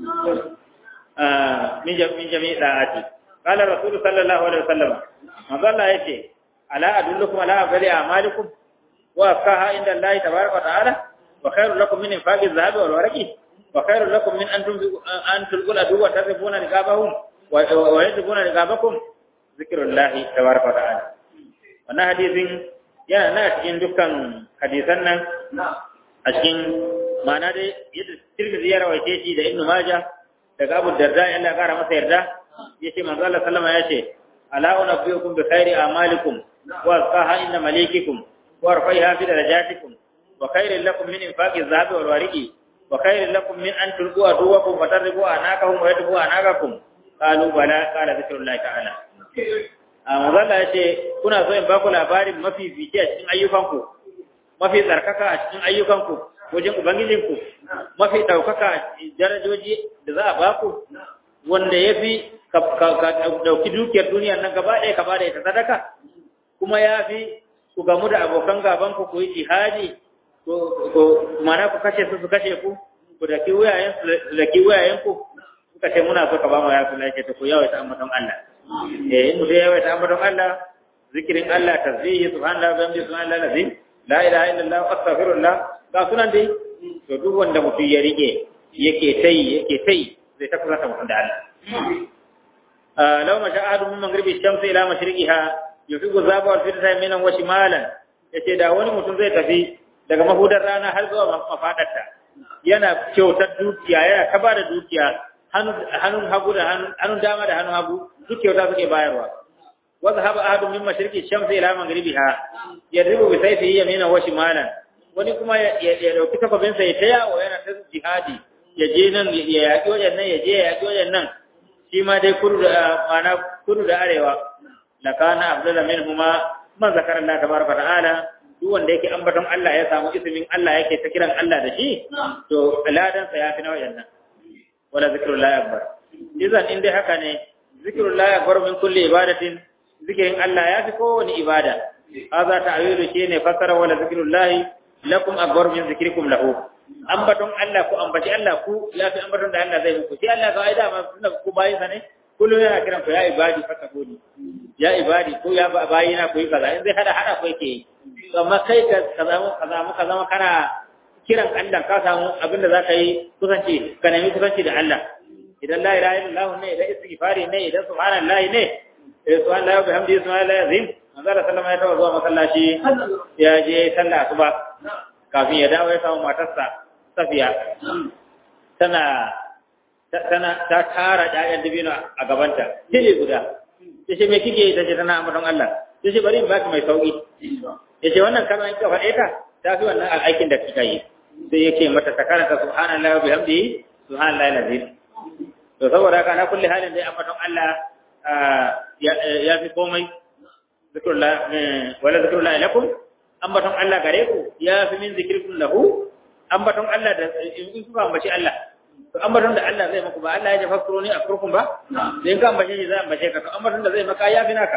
shi min jami'i da'ati qala rasulullahi sallallahu alaihi wasallam manzo Allah yace ala adullukum ala abali a'malikum wa afkaha inda Allah tabaraka wa ta'ala wa khairul lakum min infaqi adh-dhahabi wal warqi wa khairul lakum min an tunfiqu an tulqul adu wa tarifuna riqabahum wa yadribuna riqabakum zikrullahi tabaraka wa ta'ala wannan hadisin yana na cikin dukkan hadisan nan a cikin ma'ana dai yadda Tirmidhi ya rawaice shi da Ibn Majah daga Abu Darda Allah ya kara masa yarda yace manzo Allah sallama yace ala unabbiukum bi khairi a'malikum wa asqaha inda malikikum wa arfaiha fi darajatikum wa khairin lakum min infaqi adh-dhahabi wal wariqi wa khairin lakum min an tulqu aduwakum wa tadribu anakahum wa yadribu anakakum qalu bala qala zikrullahi ta'ala a manzo Allah yace kuna so in ba ku labarin mafi fice a cikin ayyukanku mafi tsarkaka a cikin ayyukanku wajen ubangijinku mafi ɗaukaka darajoji da za a baku wanda ya fi ka ɗauki dukiyar duniyar nan gaba ɗaya ka bada ita sadaka kuma ya fi ku gamu da abokan gabanku ku yi jihadi ko mana ku kashe su su kashe ku ku daki wuyayen su daki wuyayen ku suka ce muna so ka ba mu ya su lafiya ta ku yawaita ambaton Allah eh in mutum yawaita ambaton Allah zikirin Allah tasbihi subhanallahi wa bihamdihi subhanallahi alazim la ilaha illallah astaghfirullah ga sunan dai to duk wanda mutum ya rike yake tai yake tai zai ta kusa mutum da Allah law ma sha'adu min maghribi shamsi ila mashriqiha yufiqu zaba wal fitna minan wa shimalan yace da wani mutum zai tafi daga mahudar rana har zuwa mafadarta yana kyautar dukiya yana kaba da dukiya hannun hagu da hannun dama da hannun hagu duk kyauta suke bayarwa وذهب أحد من مشرق الشمس إلى مغربها يضرب بسيفه يمينا وشمالا wani kuma ya dauki takobinsa ya taya wa yana ta jihadi ya je nan ya yaƙi wajen nan ya je ya yaƙi wajen nan shi ma dai kudu da mana kudu da arewa la kana afdala minhuma man zakara Allah tabaraka ta'ala duk wanda yake ambaton Allah ya samu ismin Allah yake ta kiran Allah da shi to ladan sa yafi na wajen nan wala zikrullahi akbar idan in dai haka ne zikrullahi akbar min kulli ibadatin zikirin Allah ya fi kowane ibada haza ta'awilu shine fasara wala zikrullahi lakum akbar min zikrikum lahu ambaton Allah ku ambaci Allah ku ya fi ambaton da Allah zai muku sai Allah ga aida ma suna ku bayin sa ne kullum yana kiran ku ya ibadi fatakuni ya ibadi ko ya bayina ku yi kaza in zai hada hada ku yake yi amma kai ka kaza kaza mu kaza kana kiran Allah ka samu abin da zaka yi kusanci ka nemi kusanci da Allah idan la ilaha illallah ne idan istighfari ne idan subhanallahi ne eh subhanallahi wa bihamdihi subhanallahi azim manzo Allah sallama ya tawo zuwa masallaci ya je sallah asuba kafin ya dawo ya samu matarsa safiya tana tana ta tara ƴaƴan dabino a gabanta tile guda yace me kike yi tace tana ambaton Allah yace bari in baki mai sauki yace wannan kalma in ka faɗe ta ta fi wannan aikin da kika yi sai yake mata ta karanta subhanallahi wa bihamdihi subhanallahi alazim to saboda haka na kulli halin dai ambaton Allah ya fi komai zikrullah wala zikrullah lakum ambaton Allah gare ku ya fi min zikrikum lahu ambaton Allah da in kuka ambaci Allah to ambaton da Allah zai maku ba Allah ya jafa ne a kurkun ba in ka ambace shi zai ambace ka to ambaton da zai maka ya fi naka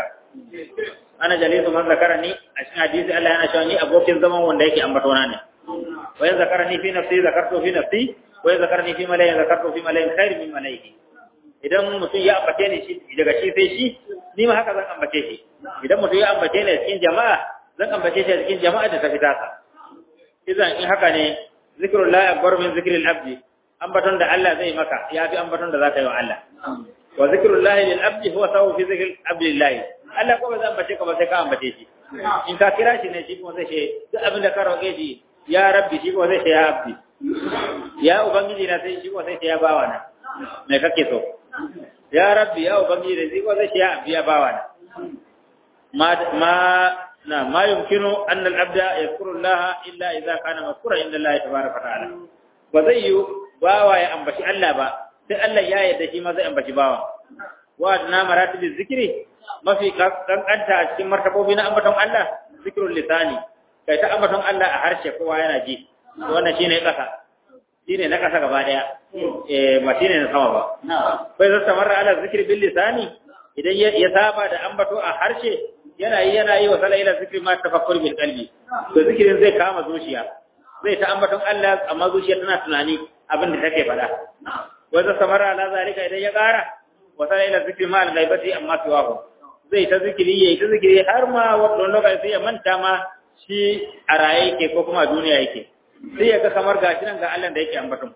ana jalisu man zakarani a cikin hadisi Allah yana cewa ni abokin zaman wanda yake ambatona ne wa ya zakarani fi nafsi zakartu fi nafsi wa ya zakarani fi malayin zakartu fi malayin khair min malaihi idan mutum ya ambace ni shi daga shi sai shi ni ma haka zan ambace shi idan mutum ya ambace ni cikin jama'a zan ambace shi cikin jama'a da ta fita sa idan in haka ne zikrullahi akbar min zikril abdi ambaton da Allah zai maka ya fi ambaton da zaka yi wa Allah wa zikrullahi lil abdi huwa sawu fi zikril abdillahi Allah ko ba zan ambace ka ba sai ka ambace shi in ka kira shi ne shi kuma zai ce duk abin da ka roƙe shi ya rabbi shi kuma zai ce ya abdi ya ubangiji na sai shi kuma zai ce ya bawa na me kake so ya rabbi ya ubangiji da shi kuma zai ce ya abdi ya bawa na ma ma na ma yumkinu an al abda yadhkuru Allah illa idza kana mazkura inda Allah tabaraka ta'ala ba zai yi bawa ya ambaci Allah ba sai Allah ya yarda shi ma zai ambaci bawa wa na maratibiz zikri mafi kankanta a cikin martabobi na ambaton Allah zikrul lisani kai ta ambaton Allah a harshe kowa yana ji wannan shine kasa shine na kasa gaba daya eh ba shine na sama ba bai zata marra ala zikri bil lisani idan ya saba da ambato a harshe yana yi yana yi wa sala ila zikri ma tafakkur bil qalbi to zikirin zai kama zuciya zai ta ambaton Allah amma zuciya tana tunani abin da take faɗa wa zata marra ala zalika idan ya ƙara wa sala ila zikri ma al ghaibati amma siwahu zai ta zikiri yayi ta zikiri har ma wannan lokaci sai ya manta ma shi a raye yake ko kuma a duniya yake sai ya ga kamar gashi nan ga Allah da yake ambaton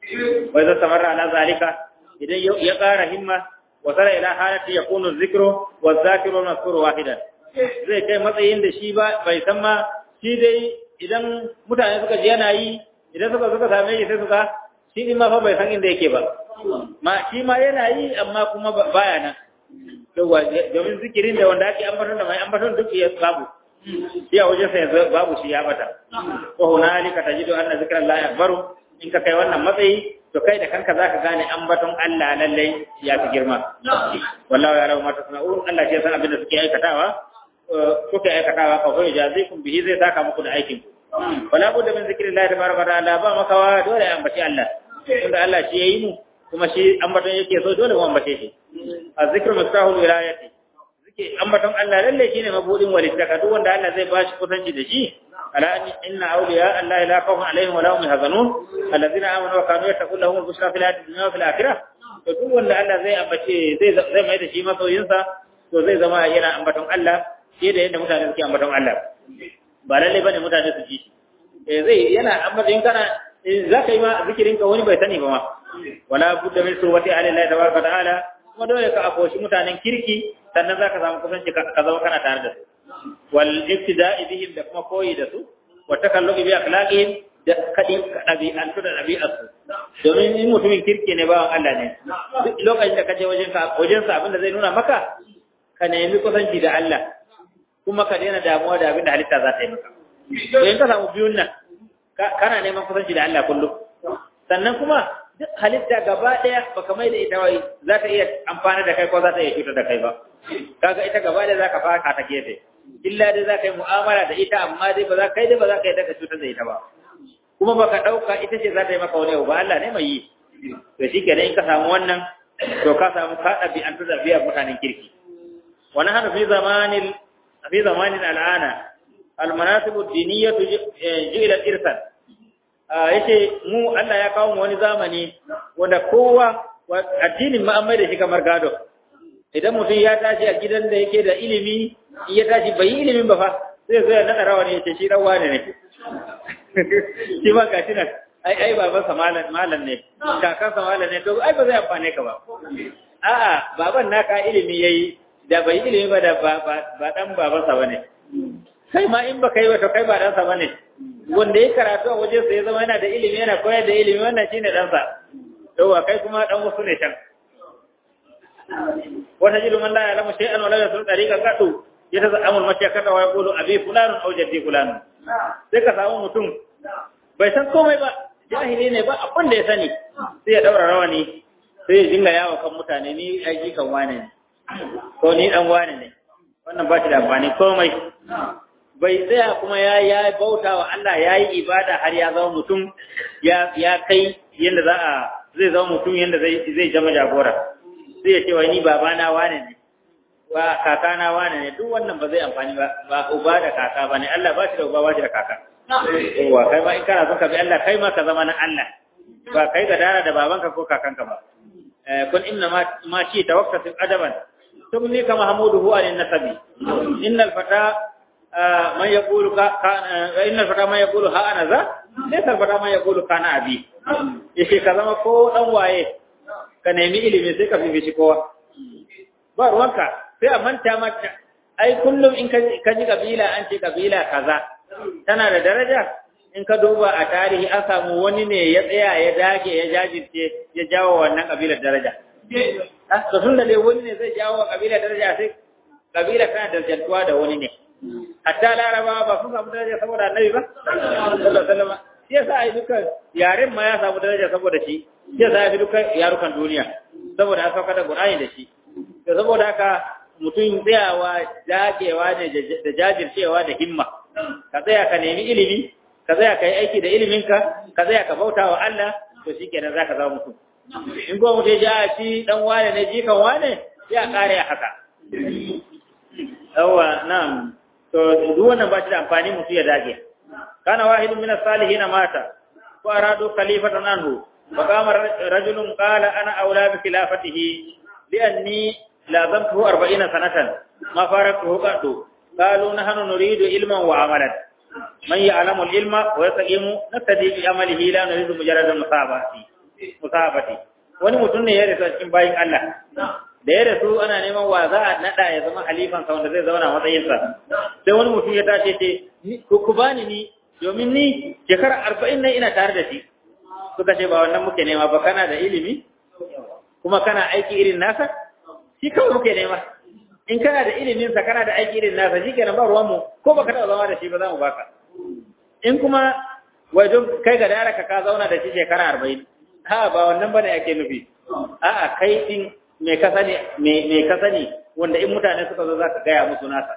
wai zai samar ala zalika idan ya ƙara himma wa sara ila halati yakunu zikru wa zakiru mazkuru wahidan zai kai matsayin da shi ba bai san ma shi dai idan mutane suka ji yana yi idan suka suka same shi sai suka shi din ma fa bai san inda yake ba ma shi ma yana yi amma kuma baya nan yawa domin zikirin da wanda ake ambaton da mai ambaton duk ya babu shi a wajen sai babu shi ya bata ko hunalika tajidu anna zikrallahi akbaru in ka kai wannan matsayi to kai da kanka zaka gane ambaton Allah lalle ya fi girma wallahi ya rawu mata sana'un Allah shi ya san abin da suke aikatawa kuke aikatawa ka hoye jazikum bihi zai saka muku da aikin wala budda min zikrillahi tabaraka ta'ala ba makawa dole ya ambaci Allah tunda Allah shi yayi mu kuma shi ambaton yake so dole mu ambace shi azzikru miftahul wilayati zike ambaton Allah lalle shine mabudin walittaka duk wanda Allah zai bashi kusanci da shi ala inna awliya Allah la khawfun alaihim wa la hum yahzanun alladhina amanu wa kanu yattaqun lahum bushra fil hayati dunya wa fil akhirah to duk wanda Allah zai ambace zai zai mai da shi masoyinsa to zai zama yana ambaton Allah fiye da yadda mutane suke ambaton Allah ba lalle bane mutane su ji shi eh zai yana ambaton kana za ka yi ma zikirin ka wani bai sani ba ma wala budda min surwati alillahi tabaraka ta'ala kuma dole ka akoshi mutanen kirki sannan za ka samu kusanci ka zama kana tare da su wal ibtida'i bihim da kuma koyi da su wa takalluqi bi akhlaqihim da kadi dabi'an da dabi'arsu domin in mutumin kirki ne bawan Allah ne duk lokacin da ka je wajen ka wajen sa abinda zai nuna maka ka nemi kusanci da Allah kuma ka daina damuwa da abinda halitta za ta yi maka to in ka samu biyun nan kana neman kusanci da Allah kullum sannan kuma duk halitta gaba daya baka mai da ita wai za ta iya amfana da kai ko za ta iya cutar da kai ba kaga ita gaba daya zaka faka ta gefe illa dai zaka yi mu'amala da ita amma dai ba za kai dai ba za ka yi daga cutar da ita ba kuma baka dauka ita ce za ta yi maka wani ba Allah ne mai yi to shikenan in ka samu wannan to ka samu ka dabi an tada biya mutanen kirki wa nahnu fi zamanil fi zamanin al'ana al-manasib ad-diniyyah ji'ila irsan yace mu Allah ya kawo mu wani zamani wanda kowa addinin ma an mai da shi kamar gado idan mutum ya tashi a gidan da yake da ilimi in ya tashi bai yi ilimin ba fa sai zo ya nada rawa ne yace shi dan wane ne shi ma gashi nan ai ai baban sa malam malam ne kakan sa malam ne to ai ba zai amfane ka ba a'a baban naka ilimi yayi da bai ilimi ba da ba ba dan baban sa bane kai ma in baka yi ba to kai ba dan sa bane wanda ya karatu a waje sai ya zama yana da ilimi yana koyar da ilimi wannan shine ɗansa yauwa kai kuma ɗan wasu ne can wata jiru man la ya'lamu shay'an wa la yasru tariqan qatu yatazammu al-mashyakata wa yaqulu abi fulanun aw jaddi fulanun sai ka samu mutum bai san komai ba jahili ne ba abin da ya sani sai ya daura rawani sai ya dinga yawo kan mutane ni aiki kan wane ne ko ni dan wane ne wannan ba shi da amfani komai bai tsaya kuma ya ya bauta wa Allah ya yi ibada har ya zama mutum ya ya kai yanda za a zai zama mutum yanda zai zai zama jagora sai ya ce wai ni babana wane ne ba kakana wane ne duk wannan ba zai amfani ba ba uba da kaka bane Allah ba shi da uba ba shi da kaka wa kai ma in kana son ka bi Allah kai ma ka zama na Allah ba kai ga dara da babanka ko kakanka ba kun inna ma ma shi tawakkatu adaban tumni ka mahmuduhu an nasabi innal fata man yaqulu ka innal fata man yaqulu ha ana za laysa fata man yaqulu kana abi yake ka zama ko dan waye ka nemi ilimi sai ka bibici kowa ba ruwanka sai a manta mata ai kullum in ka ji kabila an ce kabila kaza tana da daraja in ka duba a tarihi an samu wani ne ya tsaya ya dage ya jajirce ya jawo wannan kabilar daraja to tun da wani ne zai jawo kabilar daraja sai kabila tana darajantuwa da wani ne hatta larabawa ba sun samu daraja saboda annabi ba sallallahu alaihi wasallam shi yasa ai duka yaren ma ya samu daraja saboda shi shi yasa ai duka yarukan duniya saboda an sauka da qur'ani da shi to saboda haka mutum tsayawa dagewa ne da jajircewa da himma ka tsaya ka nemi ilimi ka tsaya ka yi aiki da iliminka ka tsaya ka bauta wa Allah to shi kenan za ka zama mutum in kuma mutum ya shi dan wane ne jikan wane sai a kare haka yawa na'am to duk wannan ba shi da amfani mutum ya dage kana wahidun min as-salihin mata wa aradu khalifatan anhu wa qama rajulun qala ana aula bi khilafatihi li anni lazamtuhu 40 sanatan ma faraktuhu qaddu قالوا نحن نريد علما وعملا من يعلم العلم ويستقيم نقتدي بعمله لا نريد مجرد المصابة musabati wani mutum ne ya rasu cikin bayin Allah da ya rasu ana neman wa za a nada ya zama halifan sa wanda zai zauna matsayin sa sai wani mutum ya tace ce ku bani ni domin ni shekara arba'in nan ina tare da shi suka ce ba wannan muke nema ba kana da ilimi kuma kana aiki irin nasa shi kawai muke nema in kana da ilimin sa kana da aiki irin nasa shikenan ba ruwan mu ko baka taɓa zama da shi ba za mu baka in kuma wajen kai ga dara ka ka zauna da shi shekara arba'in ha ba wannan bane ake nufi a'a kai din me ka sani me ka sani wanda in mutane suka zo zaka gaya musu nasa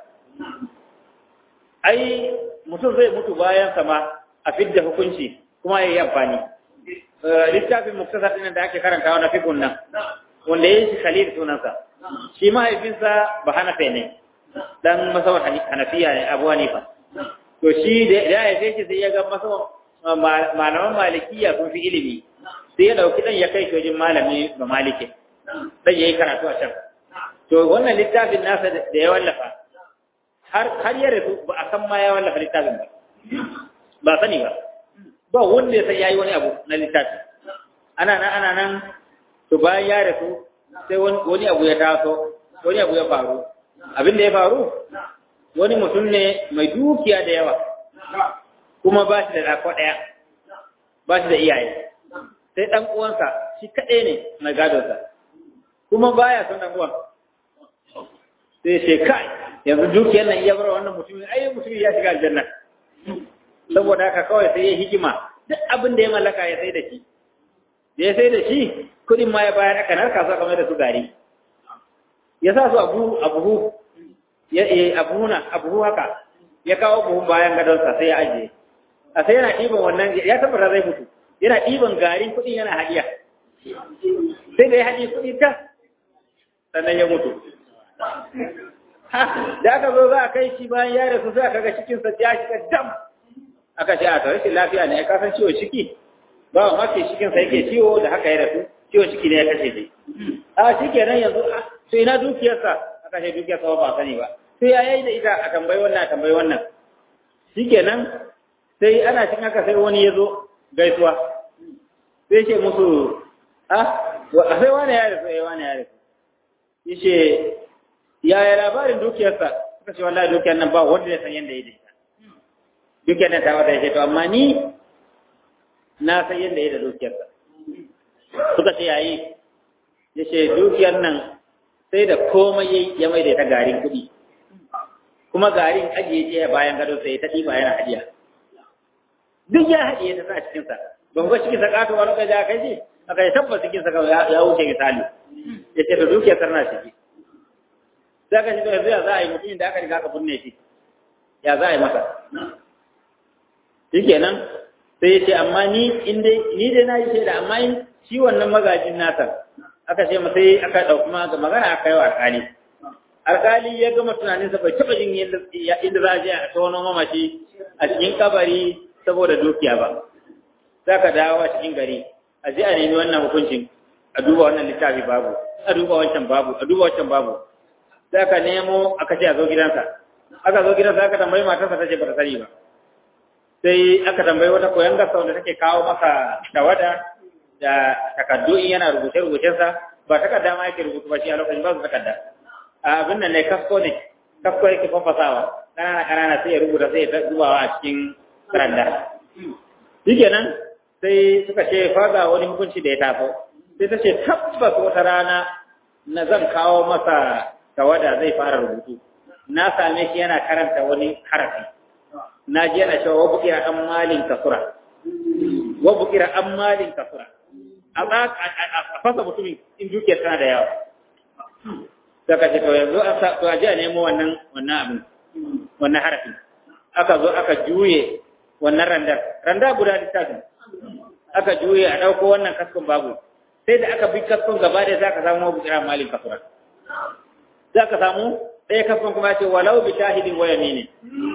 ai mutum zai mutu bayan sama a fidda hukunci kuma yayi amfani littafin muktasar din da ake karantawa na fikun nan wanda yayi shi khalil sunansa shi mahaifinsa ba hanafe ne dan masawar hanafiya ne abu hanifa to shi da ya haife shi sai ya ga masawar malaman malikiya sun fi ilimi sai ya dauki dan ya kai shi wajen malami ba malike sai yayi karatu a can to wannan littafin nasa da ya wallafa har har ya rasu ba a san ma ya wallafa littafin ba ba sani ba ba wanda ya san yayi wani abu na littafi ana nan ana nan to bayan ya rasu sai wani abu ya taso wani abu ya faru abin da ya faru wani mutum ne mai dukiya da yawa kuma ba shi da ɗako ɗaya ba shi da iyaye sai ɗan uwansa shi kaɗai ne mai gadonsa kuma baya son ɗan uwan sai ce kai yanzu dukiyar nan iya bar wannan mutumin ai mutumin ya shiga aljanna saboda haka kawai sai ya hikima duk abin da ya mallaka ya sai da shi da ya sai da shi kuɗin ma ya bayar aka narka su kamar da su gari ya sa su abu abu ya abuhuna abu haka ya kawo buhun bayan gadonsa sai ya ajiye a sai yana ɗiban wannan ya tabbata zai mutu yana ɗiban garin kuɗin yana haɗiya sai da ya haɗi kuɗi ta sannan ya mutu da aka zo za a kai shi bayan ya rasu sai aka ga cikinsa ya shiga dam aka ce a ta rashin lafiya ne ya kasan ciwon ciki ba wa mafi cikinsa yake ciwo da haka ya rasu ciwon ciki ne ya kashe shi a shi kenan yanzu to ina dukiyarsa aka ce dukiyarsa ba sani ba sai ya yi da ita a tambayi wannan a tambayi wannan shi kenan sai ana cin haka sai wani ya zo gaisuwa sai ce musu ah sai wani ya rasu ya wani ya rasu yace yaya labarin dukiyarsa suka ce wallahi dukiyar nan ba wanda ya san yanda ya daita dukiyar nan ta wata ya ce to amma ni na san yadda ya da dukiyarsa suka ce yayi ya ce dukiyar nan sai da komai ya mai da ta garin kuɗi kuma garin ajiye ce bayan gado sai ta ɗiba yana hajiya duk ya haɗiye ta sa cikinsa ban ga cikin sakato wani kai da kai ce aka yi tabbas cikin sa ya wuce misali ya ce da dukiyar sarna ciki sai ka shi to yanzu ya za a yi mutumin da aka riga aka binne shi ya za a yi masa shikenan sai ya ce amma ni in dai ni dai na yi shaida amma in shi wannan magajin nasa aka ce masa aka ɗauki magana aka yi wa alƙali alƙali ya gama tunaninsa bai taɓa jin inda za a je a tono mamaci a cikin kabari saboda dukiya ba za ka dawo a cikin gari a je a nemi wannan hukuncin a duba wannan littafi babu a duba wancan babu a duba wancan babu za ka nemo aka ce a zo gidansa aka zo gidansa aka tambayi matarsa ta ce ba ta sani ba sai aka tambayi wata koyon gasa wanda take kawo masa tawada da takardu in yana rubuce-rubucensa ba takarda ma yake rubutu ba shi a lokacin ba su takarda a abin nan ne kasko ne kasko yake fafasawa ƙanana ƙanana sai ya rubuta sai ya zubawa a cikin randa shikenan sai suka ce faga wani hukunci da ya taso sai ta ce tabbas wata rana na zan kawo masa tawada zai fara rubutu na same shi yana karanta wani harafi na ji yana cewa wa bukira an malin kasura wa bukira an malin kasura a fasa mutumin in dukiyar tana da yawa saka ce to yanzu a sa to a ji a nemo wannan wannan abin wannan harafin aka zo aka juye wannan randar randa guda littafin aka juye a ɗauko wannan kaskon babu sai da aka bi kaskon gaba da za ka samu mabu kira malin kasuran za ka samu ɗaya kaskon kuma ce walau bi shahidin waya ne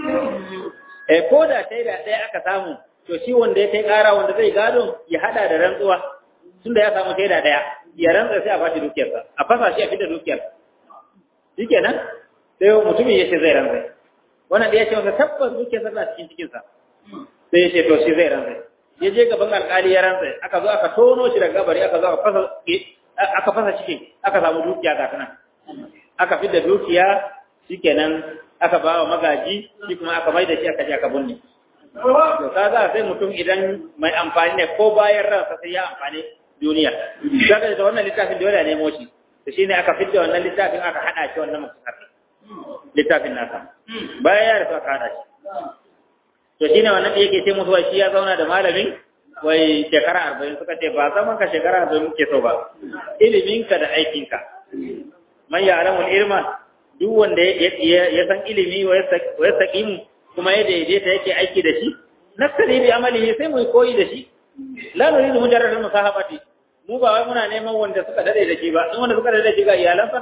eh ko da sai da ɗaya aka samu to shi wanda ya kai ƙara wanda zai gado ya hada da rantsuwa tunda ya samu shaida ɗaya ya rantsa sai a bashi dukiyarsa a fasa shi a fita dukiyar shikenan sai mutumin ya ce zai rantsa wannan da ya ce masa tabbas dukiyarsa na cikin cikinsa sai ya ce to shi zai rantsa ya je gaban alƙali ya rantsa aka zo aka tono shi daga gabari aka zo aka fasa aka fasa cikin aka samu dukiya ga tana aka fidda dukiya shikenan aka ba wa magaji shi kuma aka mai da shi aka je aka bunne to kaga sai mutum idan mai amfani ne ko bayan ransa sai ya amfani duniya kaga da wannan littafin dole ne nemo shi to shine aka fidda wannan littafin aka hada shi wannan musafi littafin nasa bayan ya rasu aka hada shi to shi ne wannan da yake ce musu wai shi ya zauna da malamin wai shekara arba'in suka ce ba zaman ka shekara arba'in muke so ba iliminka da aikinka man ya alamul ilma duk wanda ya san ilimi wa ya saƙimu kuma ya daidaita yake aiki da shi naskari bi amalihi sai mu koyi da shi la nuridu mujarrad musahabati mu ba wai muna neman wanda suka dade da shi ba in wanda suka dade da shi ga iyalansa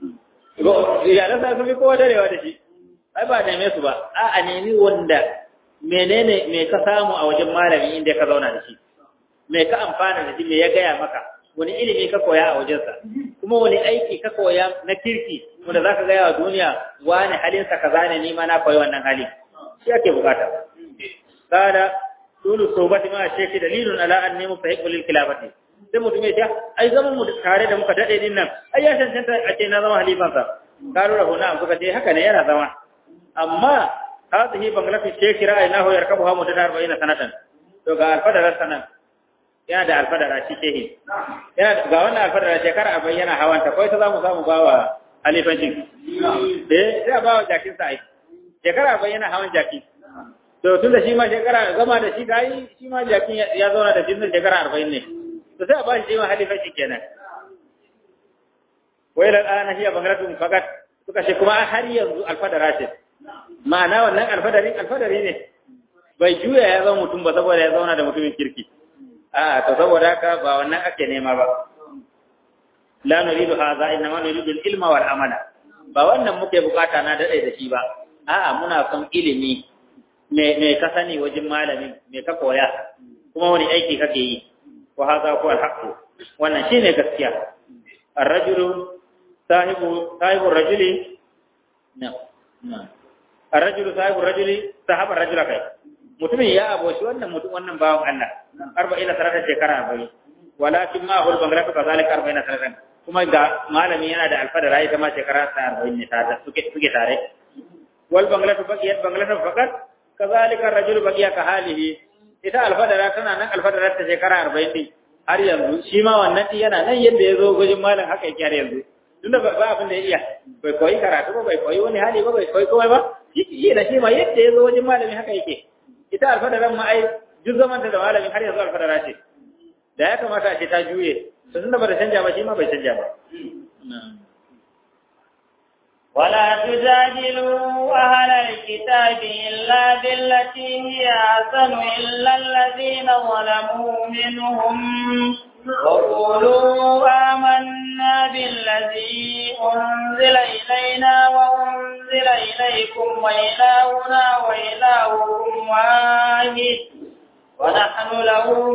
iyalansa sun fi kowa darewa da shi ai ba neme su ba a a nemi wanda menene me ka samu a wajen malami inda ka zauna da shi me ka amfana da shi me ya gaya maka wani ilimi ka koya a wajensa kuma wani aiki ka koya na kirki wanda za ka gaya wa duniya wani halinsa kaza ne ni ma na koyi wannan hali shi ake bukata kada tulu sobati ma sheki dalilun ala an nemu fahimu lil khilafati sai mutum ya ce ai zaman mu tare da muka dade din nan ai ya cancanta a ce na zama halifansa karu rahu na suka ce haka ne yana zama amma hadhihi banglati sheki ra'aynahu yarkabuha mudda 40 sanatan to ga alfadar sanan yana da alfadara shi shehi yana ga wannan alfadara shekara arba'in yana hawanta kawai ta zamu samu ba wa halifancin eh sai ba wa jakin sa ai shekara arba'in yana hawan jaki to tun da shi ma shekara zama da shi gayi shi ma jakin ya zauna da shi shekara arba'in ne to sai a ba shi ma halifancin kenan wai da ɗana hiya bangaratun fakat suka ce kuma har yanzu alfadara ce ma'ana wannan alfadari alfadari ne bai juya ya zama mutum ba saboda ya zauna da mutumin kirki a to saboda haka ba wannan ake nema ba la nuridu hadha inma nuridu al-ilma wal amala ba wannan muke bukata na dade da shi ba a'a muna son ilimi me me ka sani wajen malami me ka koya kuma wani aiki kake yi wa hadha huwa al-haqq wannan shine gaskiya ar-rajulu sahibu sahibu rajuli na na ar-rajulu sahibu rajuli sahaba rajula kai mutumin ya aboshi wannan mutum wannan bawan Allah arba'ina sanatan shekara arba'in walakin ma hul bangratu kazalika arba'ina sanatan kuma ga malami yana da alfadara ita ma shekara ta arba'in ne ta suke suke tare wal banglatu baqiyat banglatu faqat kazalika rajul baqiya ka halihi ita alfadara tana nan alfadarar ta shekara 40 din har yanzu shi ma wannan din yana nan yadda ya zo gujin malam haka yake har yanzu tunda ba abin da ya iya bai koyi karatu ba bai koyi wani hali ba bai koyi komai ba shi da shi ma yadda ya zo wajen malami haka yake ita alfadaran ma ai duk zaman da malamin har yanzu alfadara ce da ya kamata a ce ta juye to tunda ba ta canja ba shi ma bai canja ba ولا تجادلوا أهل الكتاب إلا بالتي هي أحسن إلا الذين ظلموا منهم وقولوا آمنا بالذي أنزل إلينا وأنزل إليكم وإلهنا وإلهكم واحد ونحن له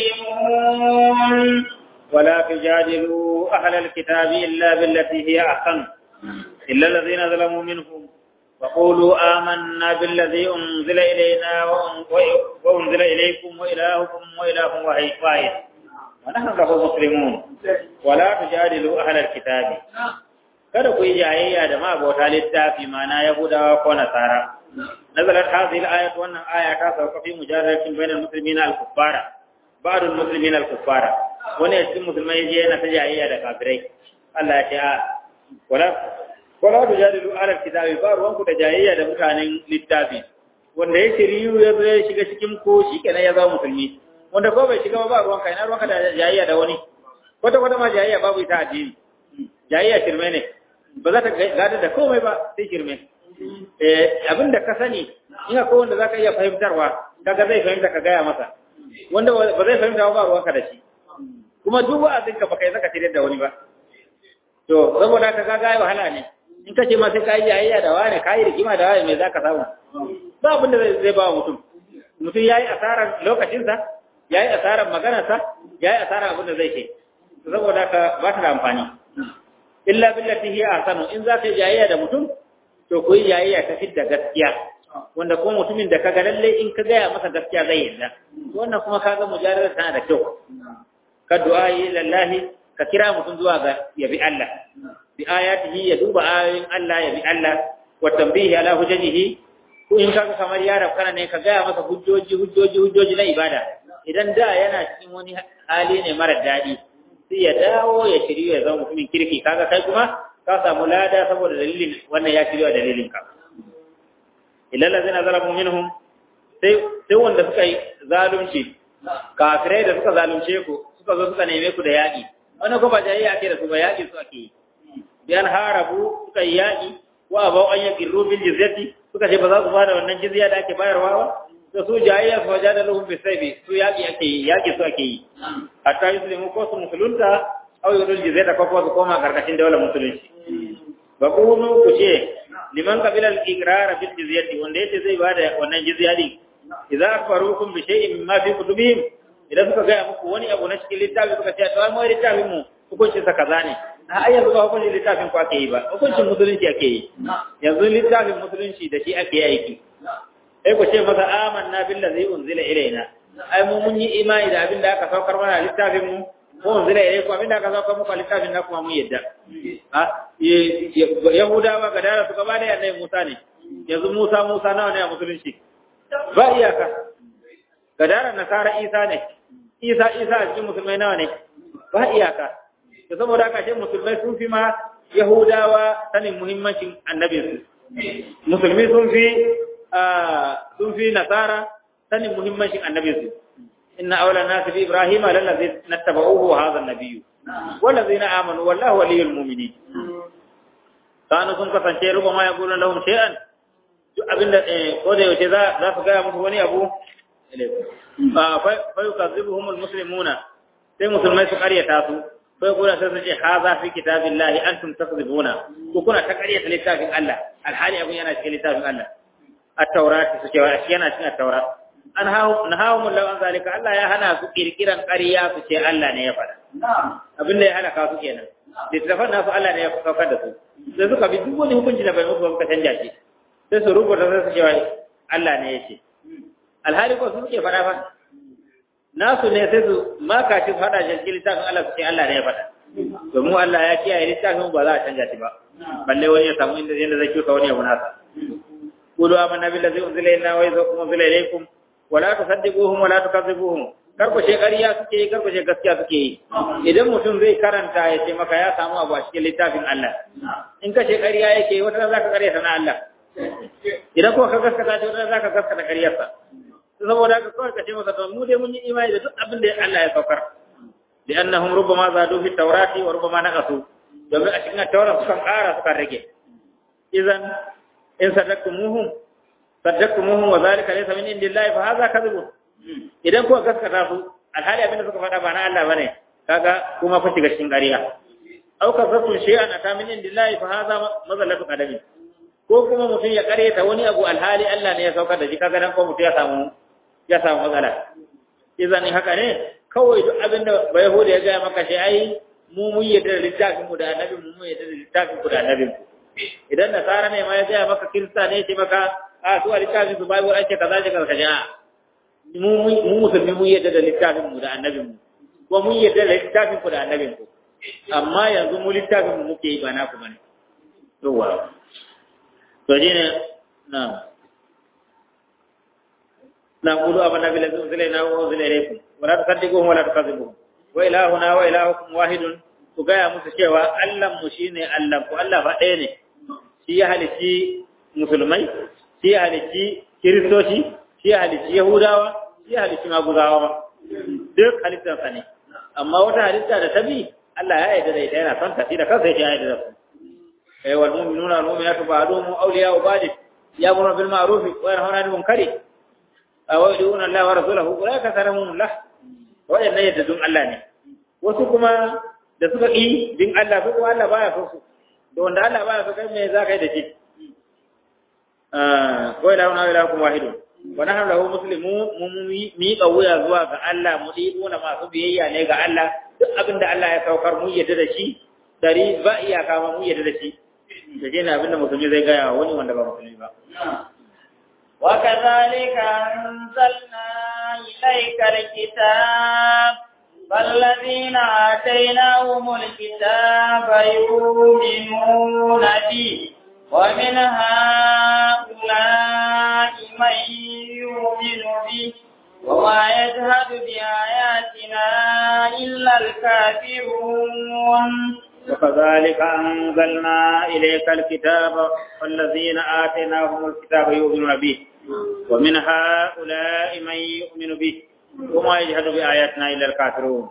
مسلمون ولا تجادلوا أهل الكتاب إلا بالتي هي أحسن إلا الذين ظلموا منهم وقولوا آمنا بالذي أنزل إلينا وأنزل إليكم وإلهكم وإله واحد ونحن له مسلمون ولا تجادلوا أهل الكتاب kada ku yi jayayya da mabauta littafi mana Yahudawa ko Nasara. Nazarat hadhihi al-ayat wannan aya ta sauka fi mujadalatin bainal muslimina al-kuffara ba'd al-muslimina al-kuffara wani cikin musulmai je yana ta jayayya da kafirai Allah ya ce a wala wala tujadilu ala kitabi ba ruwan ku da jayayya da mutanen littafi wanda ya shiriyu ya zo ya shiga cikin ko shikenan ya zama musulmi wanda ko bai shiga ba ruwan ka ina ruwan ka da jayayya da wani kwata kwata ma jayayya babu ita addini jayayya shirme ne ba za ta gada da komai ba sai shirme eh abinda ka sani in akwai wanda zaka iya fahimtarwa kaga zai fahimta ka gaya masa wanda ba zai fahimta ba ruwan ka da shi kuma duk wa'azin ka baka yi zaka tire da wani ba to saboda ka ga wahala ne in ka ce ma sai ka yi jayayya da wani ka yi rigima da wani mai za ka samu ba abin da zai ba mutum mutum ya yi asarar lokacinsa ya yi asarar maganarsa ya yi asarar abin da zai ce saboda ka ba ta da amfani illa billati hiya ahsanu in za ka yi jayayya da mutum to ku yi jayayya ta fidda gaskiya wanda kuma mutumin da kaga lalle in ka gaya masa gaskiya zai yarda wannan kuma kaga mujarrada tana da kyau ka du'a lillahi ka kira mutum zuwa ga yabi Allah bi ayatihi ya duba ayoyin Allah ya bi Allah wa tambihi ala hujjajihi ko in kaga kamar yaro kana ne ka gaya masa hujjoji hujjoji hujjoji na ibada idan da yana cikin wani hali ne mara daɗi sai ya dawo ya shiryu ya zama mutumin kirki kaga kai kuma ka samu lada saboda dalilin wannan ya shirya dalilin ka illa allazina zalamu minhum sai sai wanda suka yi zalunci kafirai da suka zalunce ku suka zo suka neme ku da yaƙi wannan ko ba jayayya ake da su ba yaƙi su ake yi biyan harabu suka yi yaƙi wa abau an yaƙi rubin jizyati suka ce ba za su ba da wannan jizya da ake bayarwa ba da su jayayya su wajen da lahun bisaibi su yaƙi ake yi yaƙi su ake yi hatta yi su ko su musulunta au yi jizyata ko kuma su koma karkashin daular musulunci ba ku hunu ku ce liman kabila al-iqrar bil jizyati wanda yace zai ba da wannan jizya din idza akbarukum bi shay'in mimma fi kutubihim idan suka ga muku wani abu na cikin littafi suka ce to ai mu littafin mu hukuncin sa kaza ne a ai yanzu ba hukuncin littafin ku ake yi ba hukuncin musulunci ake yi yanzu littafin musulunci da shi ake yi aiki sai ku ce masa amanna billazi unzila ilaina ai mu mun yi imani da abin da aka saukar mana littafin mu ko unzila ilaiku abin da aka saukar muku littafin na kuma mun yadda ha yahudawa ga dara su gaba da annabi Musa ne yanzu Musa Musa nawa ne a musulunci ba iyaka ga dara nasara Isa ne Isa Isa a cikin musulmai nawa ne ba iyaka to saboda haka shi musulmai sun fi ma Yahudawa sanin muhimmancin annabinsu musulmi sun fi sun fi nasara sanin muhimmancin annabinsu inna awla nasi bi ibrahima lallazi nattaba'uhu wa hadha an-nabiyyu wallazina amanu wallahu waliyul mu'minin kanu sun kasance ruba ma yaqulun lahum shay'an duk abinda ko da yaushe za za su ga musu wani abu fa yukazibuhum al-muslimuna sai musulmai su karyata su sai kuna sai su ce haza fi kitabillahi antum takzibuna ko kuna ta karyata littafin Allah alhali abun yana cikin littafin Allah at-taurat su ce yana cikin at-taurat an hawo nahawum law an zalika Allah ya hana su kirkiran ƙarya su ce Allah ne ya faɗa abin da ya hana ka su kenan littafin nasu Allah ne ya saukar da su sai suka bi duk wani hukunci da bai musu ba canja shi sai su rubuta sai su ce Allah ne ya ce alhali ko su suke faɗa fa nasu ne sai su maka shi faɗa shi littafin Allah su ce Allah ne ya faɗa domin Allah ya kiyaye littafin ba za a canja shi ba balle wani ya samu inda zai zai kyauta wani abu nasa qulu amanna billazi unzila ilayna wa unzila ilaykum wa la tusaddiquhum wa la tukazzibuhum karkushe ƙarya suke yi karkushe gaskiya suke yi idan mutum zai karanta ya ce maka ya samu abu a cikin littafin Allah in ka ce ƙarya yake wata za ka ƙarya na Allah idan kuma ka gaskata ce wata za ka gaskata ƙaryarsa saboda haka kawai ka ce masa to mu dai mun yi imani da duk abin da Allah ya saukar li annahum rubbama zadu fi tawrati wa rubbama naqasu domin a cikin tawrat sukan ƙara sukan rage idan in sadaktumuhum sadaktumuhum wa zalika laysa min indillahi fa hadha kadhibun idan kuka gaskata su alhali abin da suka faɗa ba na Allah bane kaga kuma fa shiga cikin ƙarya aw ka zasu shay'an ata min indillahi fa hadha mazallatu qadami ko kuma mutum ya ƙaryata wani abu alhali Allah ne ya saukar da shi kaga dan ko mutum ya samu ya samu matsala idan haka ne kawai duk abin da bai hudu ya gaya maka shi ai mu mun yadda da littafin mu da annabi mu mun yadda da littafin ku da annabin ku idan nasara ne ma ya gaya maka kirista ne ya ce maka a su a littafin su bible an ce kaza ce kaza kaza mu musulmi mun yadda da littafin mu da annabin mu ko mun yadda da littafin ku da annabin ku amma yanzu mu littafin mu muke yi ba naku bane yawa to ne na na qulu amanna billazi unzila ilayna wa unzila ilaykum wa la tusaddiquhum wa la tukazzibuhum wa ilahuna wa ilahukum wahidun ku gaya musu cewa Allah mu shine Allah ku Allah fa ɗaya ne shi ya halici musulmai shi ya halici kiristoci shi ya halici yahudawa shi ya halici maguzawa ba duk halittarsa ne amma wata halitta da ta bi Allah ya yarda da ita yana son ta da kansa yake yarda da su eh wal mu'minuna wal mu'minatu ba'duhum awliya'u ba'd ya'muruna bil ma'ruf wa yanhauna 'anil munkari wa yu'minuna Allah wa rasulahu ulaika salamullah waɗannan yadda dun Allah ne wasu kuma da suka ƙi bin Allah su kuma Allah baya so su da wanda Allah baya so kai me za ka yi da shi ko ila wani ila kuma wahidu wa nahnu lahu muslimu mu mi wuya zuwa ga Allah mu na masu biyayya ne ga Allah duk abin da Allah ya saukar mu yadda da shi dari ba iyaka ma mu yadda da shi da shi ne abin da musulmi zai gaya wa wani wanda ba musulmi ba وكذلك أنزلنا إليك الكتاب فالذين آتيناهم الكتاب يؤمنون به ومن هؤلاء من يؤمن به وما يجهد بآياتنا إلا الكافرون وكذلك أنزلنا إليك الكتاب والذين آتيناهم الكتاب يؤمنون به ومن هؤلاء من يؤمن به وما يجهد بآياتنا إلا الكافرون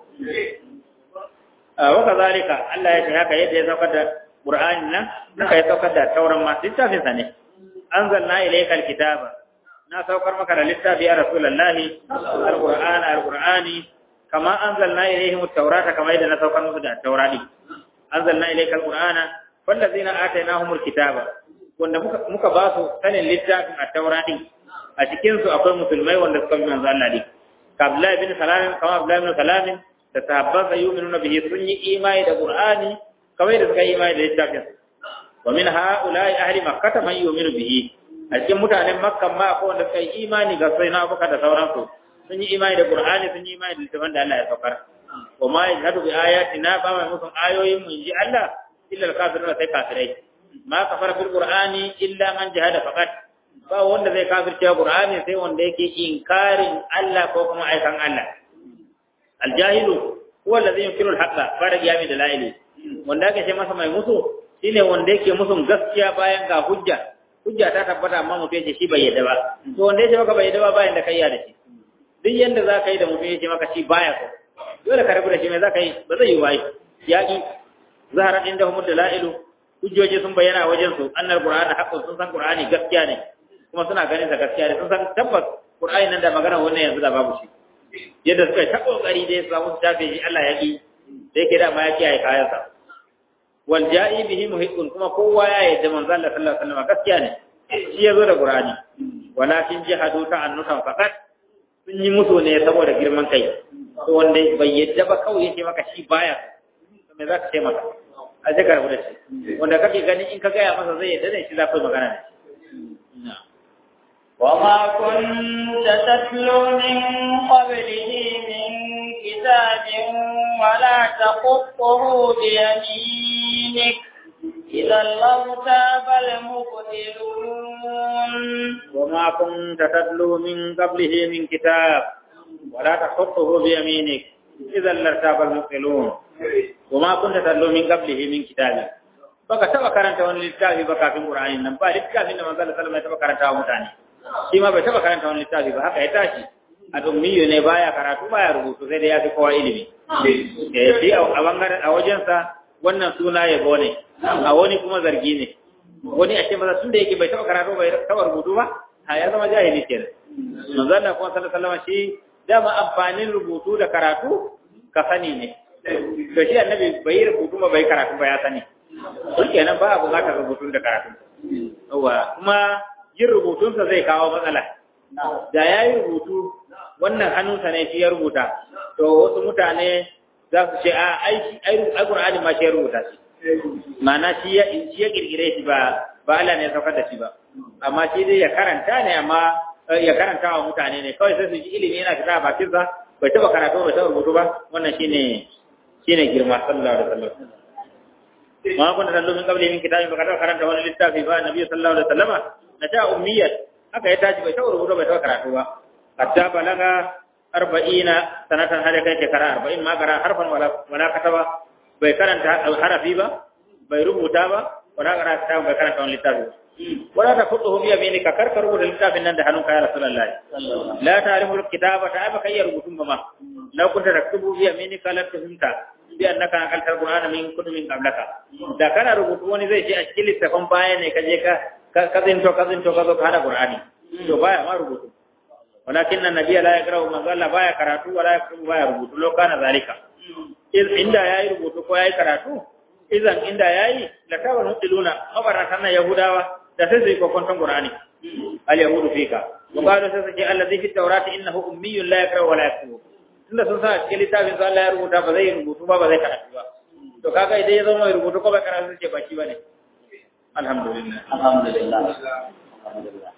وكذلك الله يشهد يد يتوقد قرآننا نكا يتوقد التورا ما ستة سنة أنزلنا إليك الكتاب na saukar maka da littafi ya rasulullahi alqur'an alqur'ani kama anzalna ilayhim at-taurata kama yadda na saukar musu da at-taurati anzalna ilayka alqur'ana wallazina atainahumul kitaba wanda muka muka ba su sanin littafin at-taurati a cikin su akwai musulmai wanda suka bi manzo Allah ne Abdullahi bin Salam kama Abdullahi bin Salam da sahabban sa yu'minuna bihi sun yi imani da Qur'ani kamar da suka yi imani da littafin wa min ha'ula'i ahli makkah man yu'minu bihi a cikin mutanen makka ma akwai wanda suka yi imani ga sai na Abubakar da sauransu sun yi imani da Qur'ani sun yi imani da littafin da Allah ya saukar wa ma yajhadu bi ayatina ba mai musun ayoyin mu inji Allah illa al-kafirun sai kafirai ma kafara bil Qur'ani illa man jahada faqat ba wanda zai kafirce Qur'ani sai wanda yake inkarin Allah ko kuma aikan Allah aljahilu huwa alladhi yunkiru al-haqqa fara qiyami dalaili wanda ake ce masa mai musu shine wanda yake musun gaskiya bayan ga hujja hujja ta tabbata amma mutum yace shi bai yadda ba to wanda yace maka bai yadda ba bayan da kai ya da shi duk yanda za ka yi da mutum yace maka shi baya so dole ka rabu da shi mai za ka yi ba zai yi wai yaƙi zahara inda humud dalailu hujjoji sun bayyana wajen su annal qur'ana haqqun sun san qur'ani gaskiya ne kuma suna ganin sa gaskiya ne sun san tabbas qur'ani nan da magana wannan yanzu da babu shi yadda suka yi ta kokari dai su samu su tafe shi Allah ya ki da yake da ma ya kiyaye kayan sa wal ja'i bihi muhiqqun kuma kowa ya yarda manzo Allah sallallahu alaihi wasallam gaskiya ne shi yazo da qur'ani walakin jihadu ta'annutan faqat sun yi musu ne saboda girman kai to wanda bai yadda ba kawai yace maka shi baya to me zaka ce maka a sai ka rabu da shi wanda kake gani in ka gaya masa zai yadda ne shi za ku yi magana da shi وما كنت تتلو من قبله من كتاب ولا تخطه بيمينك إذا لارتاب المبطلون وما كنت تتلو من قبله من كتاب ولا تخطه بيمينك إذا لارتاب المبطلون وما كنت تتلو من قبله من كتاب baka taba karanta wani littafi ba kafin Qur'ani nan ba littafin da manzo sallallahu alaihi wasallam ya taba karanta wa mutane shi ma bai taba karanta wani littafi ba haka ya tashi a dummiyo ne baya karatu baya rubutu sai da ya fi kowa ilimi eh shi a bangaren a wajensa wannan suna yabo ne a wani kuma zargi ne wani a ce maza tun da yake bai taba karatu bai taba rubutu ba a ya zama jahili kenan manzo Allah kuma sallallahu alaihi wasallam shi dama amfanin rubutu da karatu ka sani ne to shi annabi bai rubutu ba bai karatu ba ya sani shi kenan ba a buƙatar rubutun da karatu yawa kuma yin rubutunsa zai kawo matsala da ya yi rubutu wannan hannunsa ne shi ya rubuta to wasu mutane za su ce a aiki ai Qur'ani ma shi ya rubuta shi ma'ana shi ya shi ya kirkire shi ba ba Allah ne ya saukar da shi ba amma shi dai ya karanta ne amma ya karanta wa mutane ne kawai sai su ji ilimi yana fita a bakin sa bai taba karatu bai taba rubutu ba wannan shine shine girma sallallahu alaihi wasallam ma kun da lumin kabli min kitabi ba kada karanta wani littafi ba nabi sallallahu alaihi wasallama na ta ummiyat haka ya tashi bai taba rubutu bai taba karatu ba hatta balaga arba'ina sanatan hada kai shekara arba'in ma kara harfan wala wala kataba bai karanta harafi ba bai rubuta ba wala karanta bai karanta wani littafi wala ta kudu bi yaminika kar ka rubuta littafin nan da hannunka ya rasulullah la ta'rifu alkitaba ta ba kai rubutun ba ma law kunta taktubu bi yaminika la tuhimta bi annaka akalta alqur'ana min kutubin qablaka da kana rubutu wani zai ce a cikin littafin baya ne ka je ka ka zinto ka zinto ka zo ka hada qur'ani to baya ma rubutu walakin annabiya la yaqra'u man zalla baya karatu wala yaktubu baya rubutu lo kana zalika inda yayi rubutu ko yayi karatu idan inda yayi la tabar mudiluna mabaratan na yahudawa da sai sai kokonton qur'ani al yahudu fika wa qalu sai sai allazi fi tawrati innahu ummiyyun la yaqra'u wa la yaktubu tunda sun sa cikin littafin sa Allah ya rubuta ba zai rubutu ba ba zai karatu ba to kaga idan ya zama mai rubutu ko ba karatu sai ba shi bane alhamdulillah alhamdulillah alhamdulillah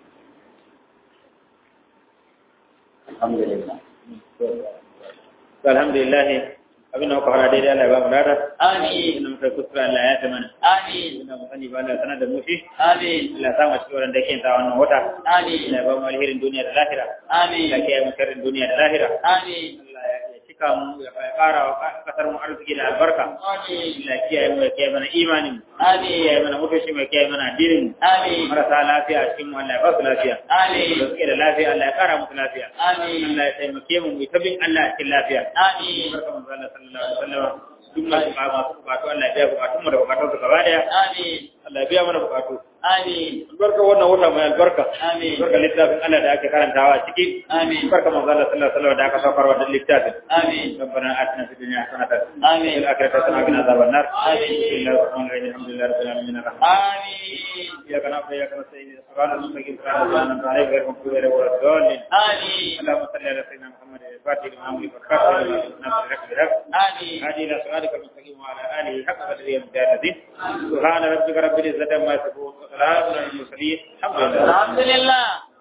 alhamdulillah alhamdulillah abin da muka fara daidai Allah ya ba mu dada amin inda muka kuskura Allah ya ta mana amin inda mu sani ba Allah sanar da mu shi amin Allah ya sa mu cikin wanda yake ta wannan wata amin Allah ya ba mu alherin duniya da lahira amin Allah ya kiyaye mu sharrin duniya da lahira amin Allah ya cika mu ya fara wa kasar mu arziki da albarka amin Allah ya kiyaye mu ya kiyaye mana imanin mu ya amin kiyaye mana mutunci mu ya kiyaye mana addinin mu amin marasa lafiya a cikin mu Allah ya ba su lafiya amin da suke da lafiya Allah ya kara musu lafiya amin Allah ya taimake mu mu ta bin Allah a cikin lafiya amin barka manzo Allah sallallahu alaihi wasallam duk masu ba masu bukatu Allah ya biya bukatun mu da bukatun su gaba daya amin Allah ya biya mana bukatu amin albarka wannan wata mai albarka amin albarka littafin Allah da ake karantawa a ciki amin barka manzo Allah sallallahu alaihi wasallam da aka saukar wa littafin amin ربنا آتنا في الدنيا حسنة وفي amin الآخرة حسنة وقنا عذاب النار آمين. بسم الله الرحمن الرحيم الحمد لله رب العالمين الرحمن amin إياك نعبد وإياك نستعين صراط المستقيم صراط الذين أنعمت عليهم غير المغضوب عليهم ولا الضالين amin اللهم صل على سيدنا محمد الفاتح لما أمرك والخاتم لما سبقنا بالحق بالحق amin هذه إلى صراطك المستقيم وعلى آله حق قدره ومقداره العظيم سبحان ربك رب العزة عما يصفون وسلام على المرسلين الحمد لله alhamdulillah